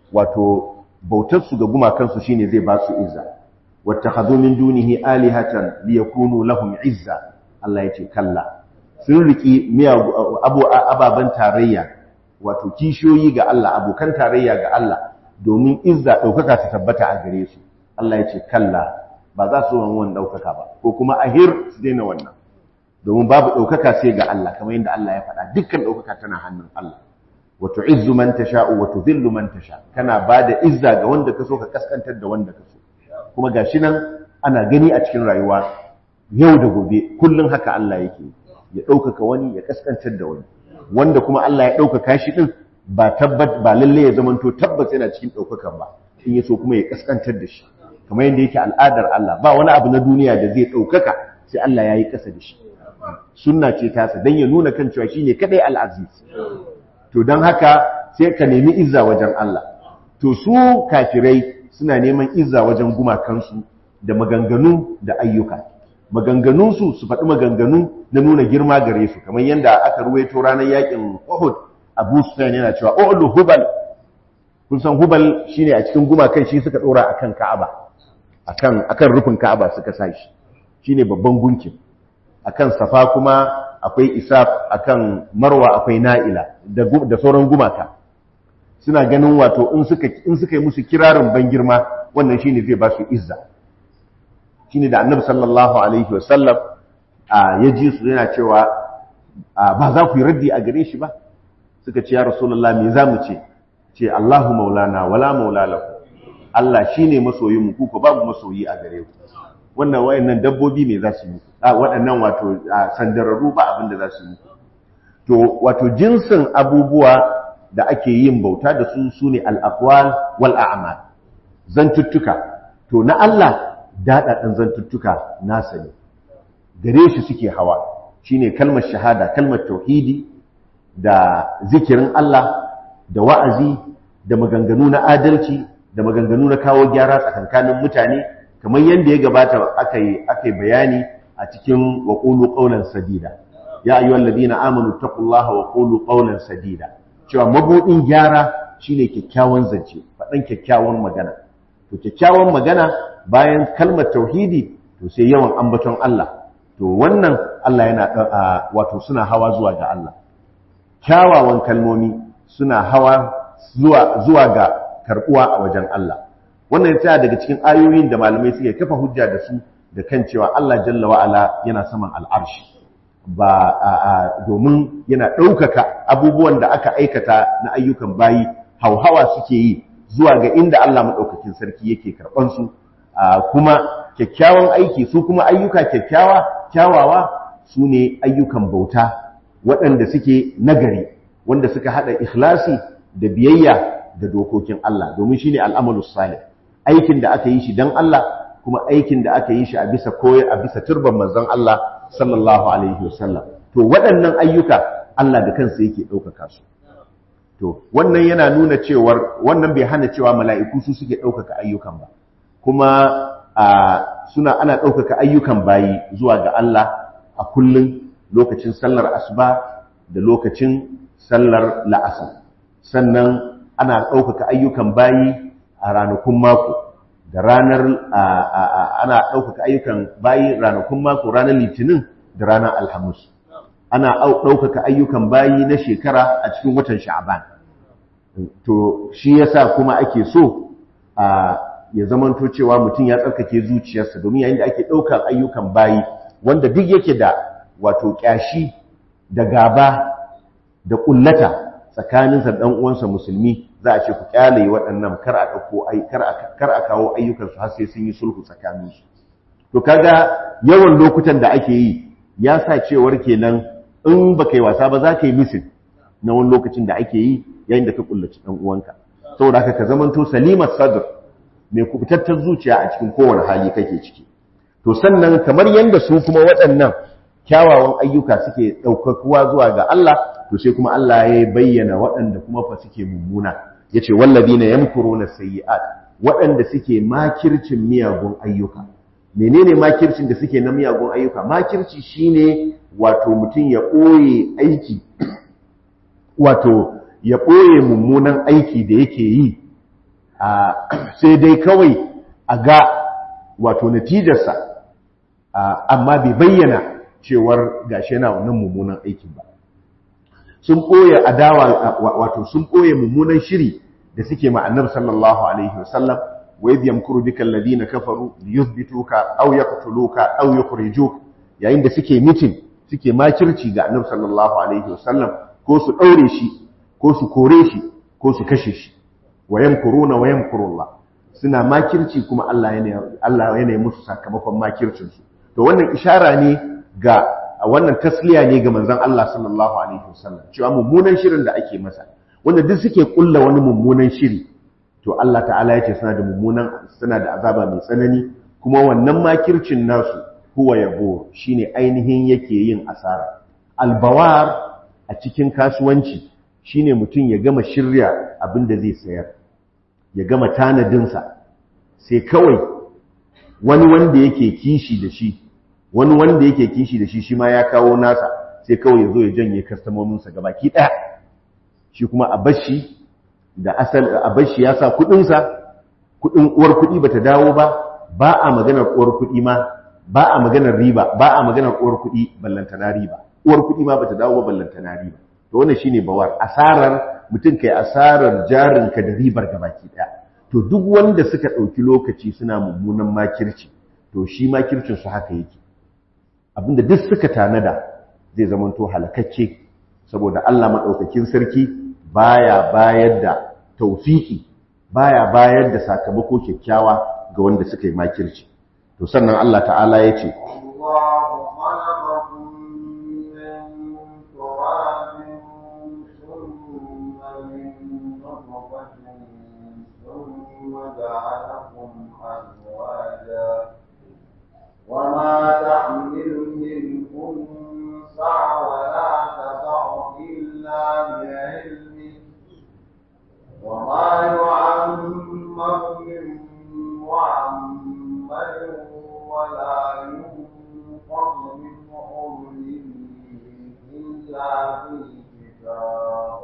wato bautarsu ga gumakansu shine zai ba su izza wattakhadhu min dunihi alihatan liyakunu lahum izza Allah yace kalla sun riki abu ababan tarayya wato kishiyoyi ga Allah abokan tarayya ga Allah domin izza daukaka ta tabbata a gare su Allah yace kalla ba za su wannan daukaka ba ko kuma ahir su daina wannan domin babu daukaka sai ga Allah kamar yadda Allah ya faɗa dukkan daukaka tana hannun Allah wa tu'izzu man tasha'u wa tudhillu man tasha kana bada izza ga wanda ka so ka kaskantar da wanda ka so kuma gashi nan ana gani a cikin rayuwa yau da gobe kullun haka Allah yake ya ɗaukaka wani ya kaskantar da wani wanda kuma Allah ya ɗaukaka shi din ba tabbat ba lalle ya zamanto tabbas yana cikin ɗaukakan ba in ya so kuma ya kaskantar da shi kamar yadda yake al'adar Allah ba wani abu na duniya da zai ɗaukaka sai Allah ya yi ƙasa da shi sunna ce tasa don ya nuna kan cewa shine kadai al'aziz to don haka sai ka nemi izza wajen Allah to su kafirai suna neman izza wajen gumakansu da maganganu da ayyuka maganganunsu su faɗi maganganu na nuna girma gare su kamar yadda aka ruwaito ranar yakin Uhud Abu Sufyan yana cewa Uhud Hubal kun san Hubal shine a cikin gumakan shi suka dora akan Ka'aba akan akan rufin Ka'aba suka sa shi shine babban gunkin akan Safa kuma akwai Isaf akan Marwa akwai Na'ila da da sauran gumaka suna ganin wato in suka in suka yi musu kirarin ban girma wannan shine zai ba su izza shine da Annabi sallallahu alaihi wasallam ya ji su yana cewa ba za ku yi raddi a gare shi ba suka ce ya Rasulullah me za mu ce ce Allahu maulana wala maula lahu Allah shine masoyin mu ku ko babu masoyi a gare ku wannan wayannan dabbobi me za su yi waɗannan wato sandararru ba abin da za su yi to wato jinsin abubuwa da ake yin bauta da su sune al-aqwal wal a'mal zantuttuka to na Allah daɗaɗan zantuttuka nasa ne gare shi suke hawa shine kalmar shahada kalmar tauhidi da zikirin Allah da wa'azi da maganganu na adalci da maganganu na kawo gyara tsakankanin mutane kamar yadda ya gabata aka yi bayani a cikin wa qulu qawlan sadida ya ayyuhal ladina amanu taqullaha wa qulu qawlan sadida cewa mabudin gyara shine kyakkyawan zance faɗan kyakkyawan magana to kyakkyawan magana bayan kalmar tauhidi to sai yawan ambaton Allah to wannan Allah yana wato suna hawa zuwa ga Allah kyawawan kalmomi suna hawa zuwa zuwa ga karbuwa a wajen Allah wannan ya daga cikin ayoyin da malamai suke kafa hujja da su da kan cewa Allah jalla wa ala yana saman al'arshi ba domin yana ɗaukaka abubuwan da aka aikata na ayyukan bayi hauhawa suke yi zuwa ga inda Allah maɗaukakin sarki yake karɓan su kuma kyakkyawan aiki su kuma ayyuka kyakkyawa kyawawa su ne ayyukan bauta waɗanda suke nagari wanda suka haɗa ikhlasi da biyayya da dokokin Allah domin shine al'amalus salih aikin da aka yi shi dan Allah kuma aikin da aka yi shi a bisa koyi a bisa turban manzon Allah sallallahu alaihi wasallam to waɗannan ayyuka Allah da kansa yake ɗaukaka su to wannan yana nuna cewar wannan bai hana cewa mala'iku su suke ɗaukaka ayyukan ba kuma suna ana ɗaukaka ayyukan bayi zuwa ga Allah a kullum lokacin sallar asuba da lokacin sallar la'asar sannan ana ɗaukaka ayyukan bayi a ranakun mako da ranar ana ɗaukaka ayyukan bayi ranakun mako ranar litinin da ranar alhamis ana ɗaukaka ayyukan bayi na shekara a cikin watan sha'aban to shi yasa kuma ake so a ya zamanto cewa mutum ya tsarkake zuciyarsa domin yayin da ake ɗaukar ayyukan bayi wanda duk yake da wato ƙyashi da gaba da ƙullata tsakaninsa da uwansa musulmi za a ce ku kyale waɗannan kar a ɗauko ai kar a kawo ayyukansu har sai sun yi sulhu tsakaninsu to kaga yawan lokutan da ake yi ya sa cewar kenan in baka yi wasa ba za ka yi misin na wani lokacin da ake yi yayin da ka kullaci ɗan uwanka saboda haka ka zamanto salimar sadr mai kubutattar zuciya a cikin kowane hali kake ciki to sannan kamar yadda su kuma waɗannan kyawawan ayyuka suke ɗaukakuwa zuwa ga Allah to sai kuma Allah ya bayyana waɗanda kuma fa suke mummuna yace walladina yamkuruna sayyi'at waɗanda suke makircin miyagun ayyuka menene makircin da suke na miyagun ayyuka makirci shine wato mutum ya ɓoye aiki wato ya ɓoye mummunan aiki da yake yi sai dai kawai a ga wato natijarsa amma bai bayyana cewar gashi yana wannan mummunan aikin ba sun ɓoye adawa wato sun ɓoye mummunan shiri da suke ma annabi sallallahu alaihi wasallam wa idh yamkuru bika alladhina kafaru liyuthbituka aw yaqtuluka aw yukhrijuk yayin da suke mitin suke makirci ga annabi sallallahu alaihi wasallam ko su daure shi ko su kore shi ko su kashe shi wa yamkuruna wa yamkurullah suna makirci kuma Allah yana Allah yana musu sakamakon makircin su to wannan ishara ne ga wannan tasliya ne ga manzon Allah sallallahu alaihi wasallam cewa mummunan shirin da ake masa wanda duk suke kulla wani mummunan shiri to Allah ta'ala yace suna da mummunan suna da azaba mai tsanani kuma wannan makircin nasu huwa yabo shine ainihin yake yin asara albawar a cikin kasuwanci shine mutum ya gama shirya abin da zai sayar ya gama tanadinsa sai kawai wani wanda yake kishi da shi wani wanda yake kishi da shi shi ma ya kawo nasa sai kawai ya zo ya janye kastamominsa gabaki ɗaya shi kuma a bashi da asal a bashi ya sa kuɗinsa kuɗin uwar kuɗi bata dawo ba ba a maganar uwar kuɗi ma ba a maganar riba ba a maganar uwar kuɗi ballantana riba uwar kuɗi ma bata dawo ba ballantana riba to wannan shine bawar asarar mutum kai asarar jarinka da ribar gabaki ɗaya to duk wanda suka ɗauki lokaci suna mummunan makirci to shi makircin su haka yake abinda duk suka tanada zai zamanto halakakke saboda Allah maɗaukakin sarki baya bayar da taufiki baya bayar da sakamako kyakkyawa ga wanda suka yi makirci to sannan Allah ta'ala ya ce وما تحمل من أنثى ولا تضع إلا بعلمه وما يعمر من معمر ولا ينقص من عمره إلا في كتاب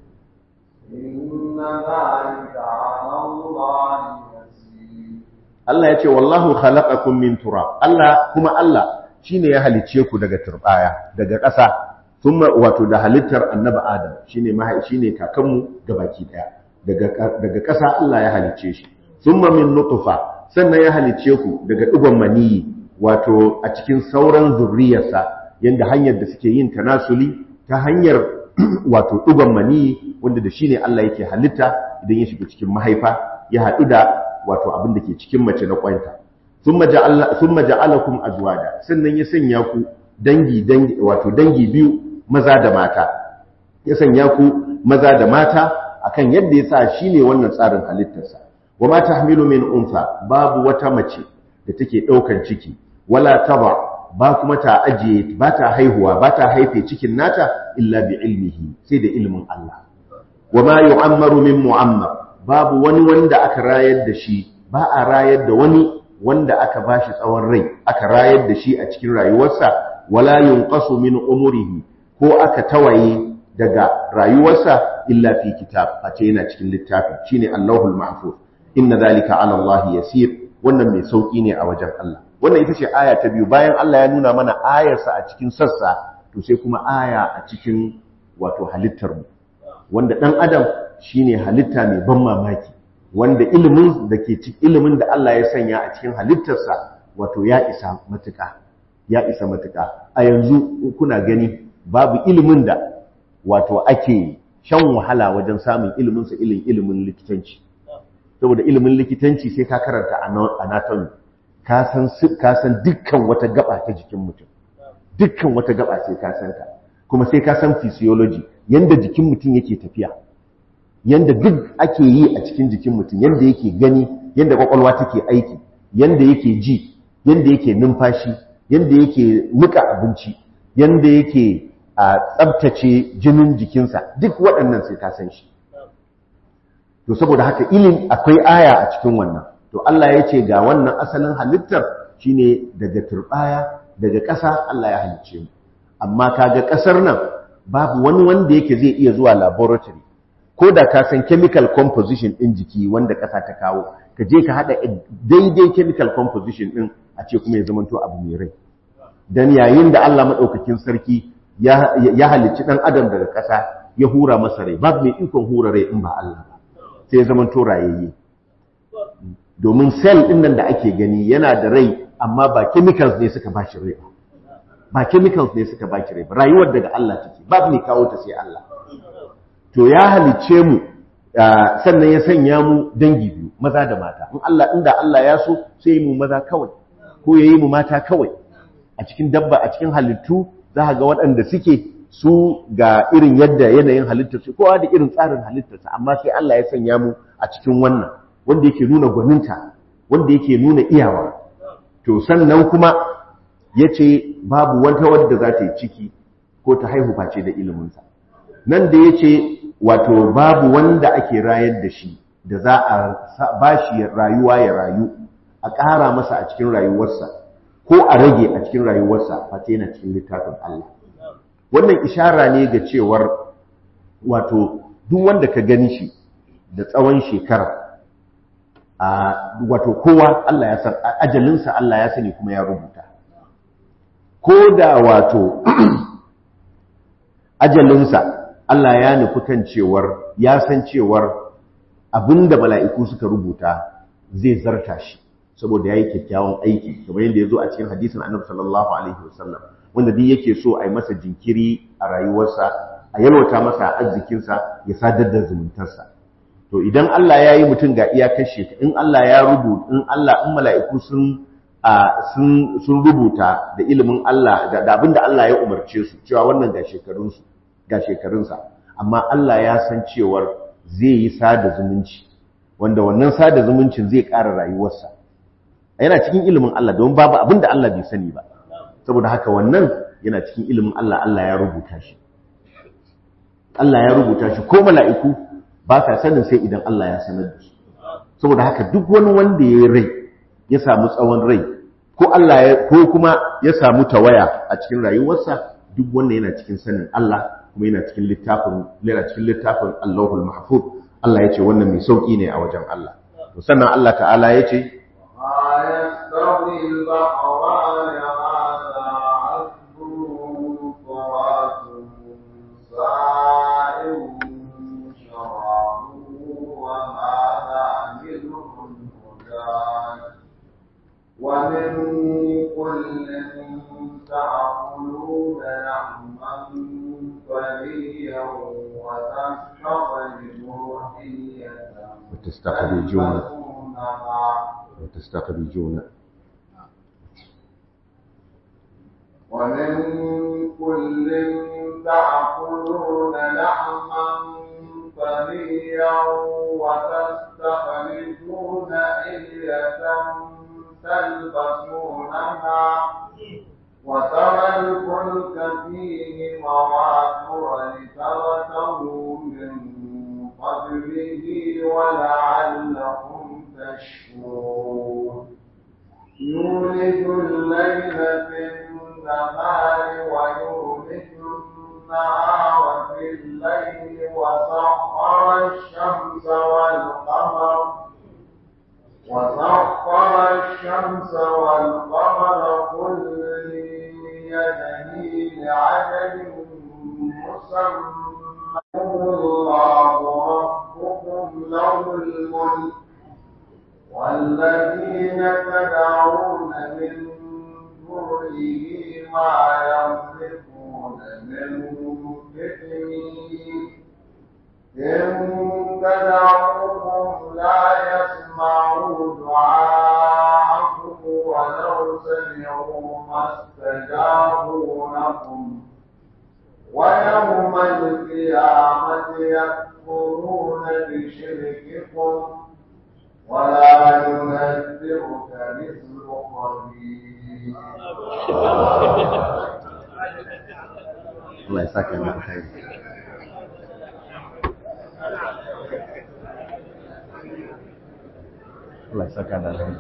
إن ذلك على الله يسير Allah ya ce wallahu khalaqakum min turab Allah kuma Allah shine ya halice ku daga turbaya daga ƙasa thumma wato da halittar annabi Adam shine mahai shine kakanmu gabaki daya daga daga ƙasa Allah ya halice shi thumma min nutfa sannan ya halice ku daga digon maniyi wato a cikin sauran zurriyarsa yanda hanyar da suke yin tanasuli ta hanyar wato digon maniyi wanda da shine Allah yake halitta idan ya shiga cikin mahaifa ya haɗu da wato abin da ke cikin mace na kwanta thumma ja'ala thumma ja'alakum azwaja sannan ya sanya ku dangi dangi wato dangi biyu maza da mata ya sanya ku maza da mata akan yadda ya sa shine wannan tsarin halittarsa wa ma tahmilu min unsa babu wata mace da take daukan ciki wala taba ba kuma ta ajiye ba ta haihuwa ba ta haife cikin nata illa bi ilmihi sai da ilmin Allah wa ma yu'ammaru min mu'ammar babu wani wanda aka rayar da shi ba a rayar da wani wanda aka bashi tsawon rai aka rayar da shi a cikin rayuwarsa wala yunqasu min umurihi ko aka tawaye daga rayuwarsa illa fi kitab a ce yana cikin littafi shine Allahul Mahfuz inna zalika ala Allah yasir wannan mai sauki ne a wajen Allah wannan ita ce aya ta biyu bayan Allah ya nuna mana ayarsa a cikin sassa to sai kuma aya a cikin wato halittar mu wanda dan adam shine halitta mai ban mamaki wanda ilimin da ke cikin ilimin da Allah ya sanya a cikin halittarsa wato ya isa matuƙa ya isa matuƙa a yanzu kuna gani babu ilimin da wato ake shan wahala wajen samun ilimin sa ilimin ilimin likitanci saboda ilimin likitanci sai ka karanta anatomy ka san ka san dukkan wata gaba ta jikin mutum dukkan wata gaba sai ka san ta kuma sai ka san physiology yanda jikin mutum yake tafiya yanda duk ake yi a cikin jikin mutum yanda yake gani yanda kwakwalwa take aiki yanda yake ji yanda yake numfashi yanda yake nika abinci yanda yake a tsabtace jinin jikinsa duk waɗannan sai ka san shi to saboda haka ilim akwai aya a cikin wannan to Allah ya ce ga wannan asalin halittar shine daga turbaya daga ƙasa Allah ya halicce mu amma kaga ƙasar nan babu wani wanda yake zai iya zuwa laboratory ko da ka san chemical composition ɗin jiki wanda ƙasa ta kawo ka je ka haɗa daidai chemical composition ɗin a ce kuma ya zamanto abu mai rai dan yayin da Allah maɗaukakin sarki ya halicci ɗan adam daga ƙasa ya hura masa rai babu mai ikon hura rai in ba Allah ba sai ya zamanto rayayye domin cell ɗin nan da ake gani yana da rai amma ba chemicals ne suka ba shi rai ba ba chemicals ne suka ba shi rai ba rayuwar daga Allah take babu mai kawo ta sai Allah to ya halicce mu sannan ya sanya mu dangi biyu maza da mata in Allah inda Allah ya so sai mu maza kawai ko yayi mu mata kawai a cikin dabba a cikin halittu za ga waɗanda suke su ga irin yadda yanayin halittarsu kowa da irin tsarin halittarsa amma sai Allah ya sanya mu a cikin wannan wanda yake nuna gwaninta wanda yake nuna iyawa to sannan kuma yace babu wata wadda za ta yi ciki ko ta haihu face da iliminsa nan da yace wato babu wanda ake rayar da shi da za a ba shi rayuwa ya rayu a ƙara masa a cikin rayuwarsa ko a rage a cikin rayuwarsa face yana cikin littafin Allah wannan ishara ne ga cewar wato duk wanda ka gani shi da tsawon shekara a wato kowa Allah ya san ajalinsa Allah ya sani kuma ya rubuta ko da wato ajalinsa Allah ya nufi kan cewar ya san cewar abinda mala'iku suka rubuta zai zarta shi saboda yayi kyakkyawan aiki kamar yadda ya zo a cikin hadisin Annabi sallallahu alaihi wasallam wanda duk yake so a yi masa jinkiri a rayuwarsa a yalwata masa arzikinsa ya sadar da zumuntarsa to idan Allah ya yi mutum ga iyakar shekara in Allah ya rubuta in Allah in mala'iku sun sun sun rubuta da ilimin Allah da abinda Allah ya umarce su cewa wannan ga shekarunsu ga shekarunsa amma Allah ya san cewar zai yi sada zumunci wanda wannan sada zumuncin zai ƙara rayuwarsa yana cikin ilimin Allah don babu abinda Allah bai sani ba saboda haka wannan yana cikin ilimin Allah Allah ya rubuta shi Allah ya rubuta shi ko mala'iku ba ka sanin sai idan Allah ya sanar da su saboda haka duk wani wanda ya rai ya samu tsawon rai ko Allah ya ko kuma ya samu tawaya a cikin rayuwarsa duk wanda yana cikin sanin Allah kuma yana cikin littafin yana cikin littafin Allahul Mahfuz Allah ya ce wannan mai sauki ne a wajen Allah to sannan Allah ta'ala ya ce يستوي البحران هذا عذب فرات سائر شرابه وهذا ملح أجاج ومن كل تأكلون لحما طريا وتستخرجوا حلية وتستخرجون تلبسونها وتستخرجون ومن كل تأكلون لحما طريا وتستخرجون حلية تلبسونها وترى الفلك فيه مواخر لتبتغوا من فضله ولعلكم تشكرون يولد الليل في النهار ويولد النهار في الليل وسخر الشمس والقمر وسخر الشمس والقمر كل يجري لعجل مسمى الله ربكم له الملك والذين تدعون من دونه ما يملكون من فتنين إن تدعوهم لا يسمعوا دعاءكم ولو سمعوا ما استجابوا لكم ويوم القيامة يكفرون بشرككم ولا ينذرك مثل خبير Allah ya saka da alkhairi Allah ya saka da alkhairi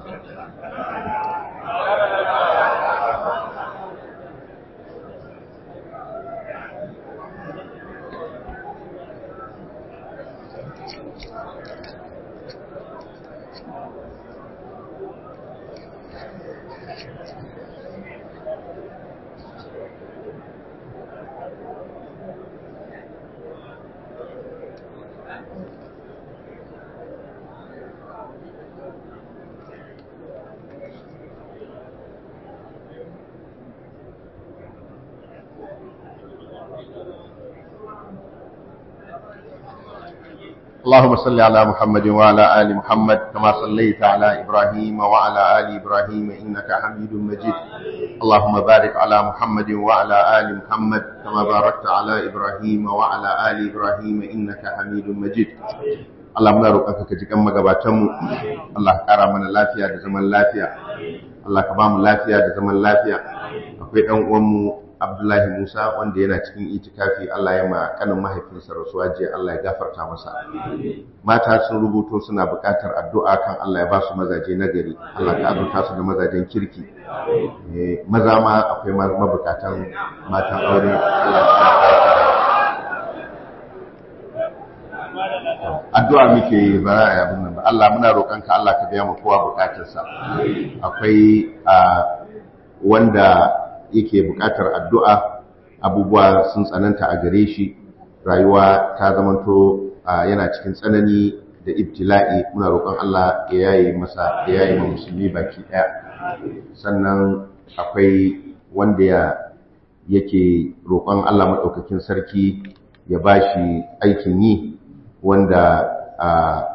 اللهم صل على محمد وعلى آل محمد كما صليت على إبراهيم وعلى آل إبراهيم إنك حميد مجيد اللهم بارك على محمد وعلى آل محمد كما باركت على إبراهيم وعلى آل إبراهيم إنك حميد مجيد Allah muna roƙonka ka ji kan magabatanmu Allah ka ƙara mana lafiya da zaman lafiya Allah ka ba mu lafiya da zaman lafiya akwai ɗan uwanmu Abdullahi Musa wanda yana cikin itikafi Allah ya ma kanin mahaifinsa rasuwa jiya Allah ya gafarta masa mata sun rubuto suna buƙatar addu'a kan Allah ya ba su mazaje nagari Allah ka azurta su da mazajen kirki Eh, maza ma akwai ma- mabukatan matan aure Allah ya addu'a muke yi ba za a yi abin nan ba Allah muna roƙonka Allah ka biya mu kowa bukatarsa akwai a wanda yake bukatar addu'a abubuwa sun tsananta a gare shi rayuwa ta zamanto a, yana cikin tsanani da ibtila'i muna roƙon Allah ya yaye masa ya yaye ma musulmi baki ɗaya sannan akwai wanda ya yake roƙon Allah maɗaukakin sarki ya bashi aikin yi wanda a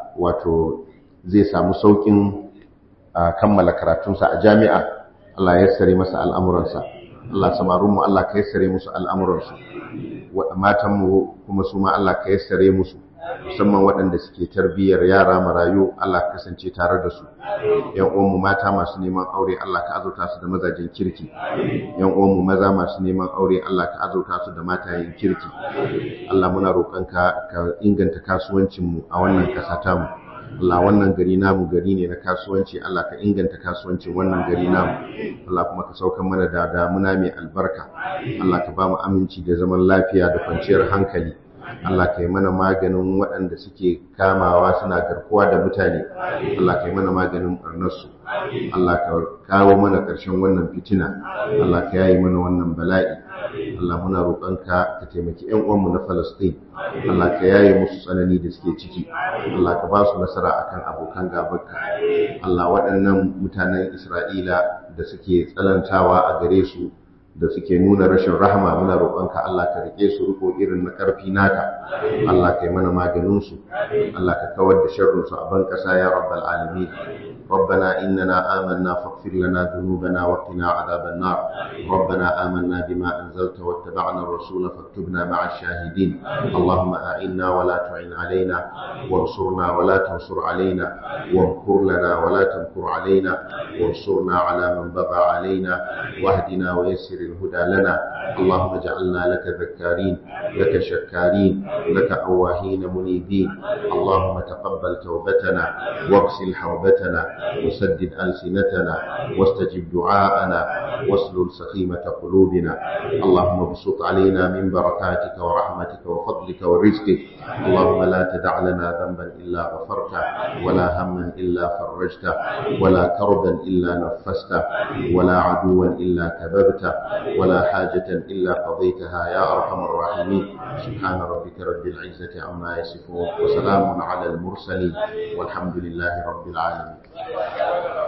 wato zai samu saukin a kammala karatunsa a jami'a Allah ya yassare masa al'amuransa Allah samarunmu Allah ka yassare musu al'amuransu wa- matanmu kuma su ma Allah ka yassare musu musamman waɗanda suke tarbiyyar yara marayu Allah ka kasance tare da su yan uwanmu mata masu neman aure Allah ka azurta su da mazajen kirki yan uwanmu maza masu neman aure Allah ka azurta su da matayen kirki Allah muna roƙonka ka inganta kasuwancinmu a wannan ƙasa tamu Allah wannan gari namu gari ne na kasuwanci Allah ka inganta kasuwancin wannan gari namu Allah kuma ka saukan mana da damuna mai albarka Allah ka ba mu aminci da zaman lafiya da kwanciyar hankali Allah ka yi mana maganin waɗanda suke kamawa suna garkuwa da mutane Allah ka yi mana maganin ɓarnarsu Allah ka kawo mana ƙarshen wannan fitina Allah ka yayi mana wannan bala'i Allah muna roƙonka ka taimaki ƴan uwanmu na Falastin Allah ka yaye musu tsanani da suke ciki Allah ka ba su nasara akan abokan gabanka Allah waɗannan mutanen Isra'ila da suke tsanantawa a gare su da suke nuna rashin rahama muna roƙonka Allah ka rike su riko irin na ƙarfi naka Allah ka yi mana maganin su Allah ka kawar da sharrin su a ban ƙasa ya rabbal alamin ربنا إننا آمنا فاغفر لنا ذنوبنا وقنا عذاب النار ربنا آمنا بما أنزلت واتبعنا الرسول فاكتبنا مع الشاهدين اللهم أعنا ولا تعن علينا وانصرنا ولا تنصر علينا وامكر لنا ولا تمكر علينا وانصرنا على من بغى علينا واهدنا ويسر الهدى لنا اللهم اجعلنا لك ذكارين لك شكارين لك أواهين منيبين اللهم تقبل توبتنا واغسل حوبتنا وسدد ألسنتنا واستجب دعاءنا واسلل سخيمة قلوبنا اللهم ابسط علينا من بركاتك ورحمتك وفضلك ورزقك اللهم لا تدع لنا ذنبا إلا غفرته ولا هما إلا فرجته ولا كربا إلا نفسته ولا عدوا إلا كببته ولا حاجة إلا قضيتها يا أرحم الراحمين سبحان ربك رب العزة عما يصفون وسلام على المرسلين والحمد لله رب العالمين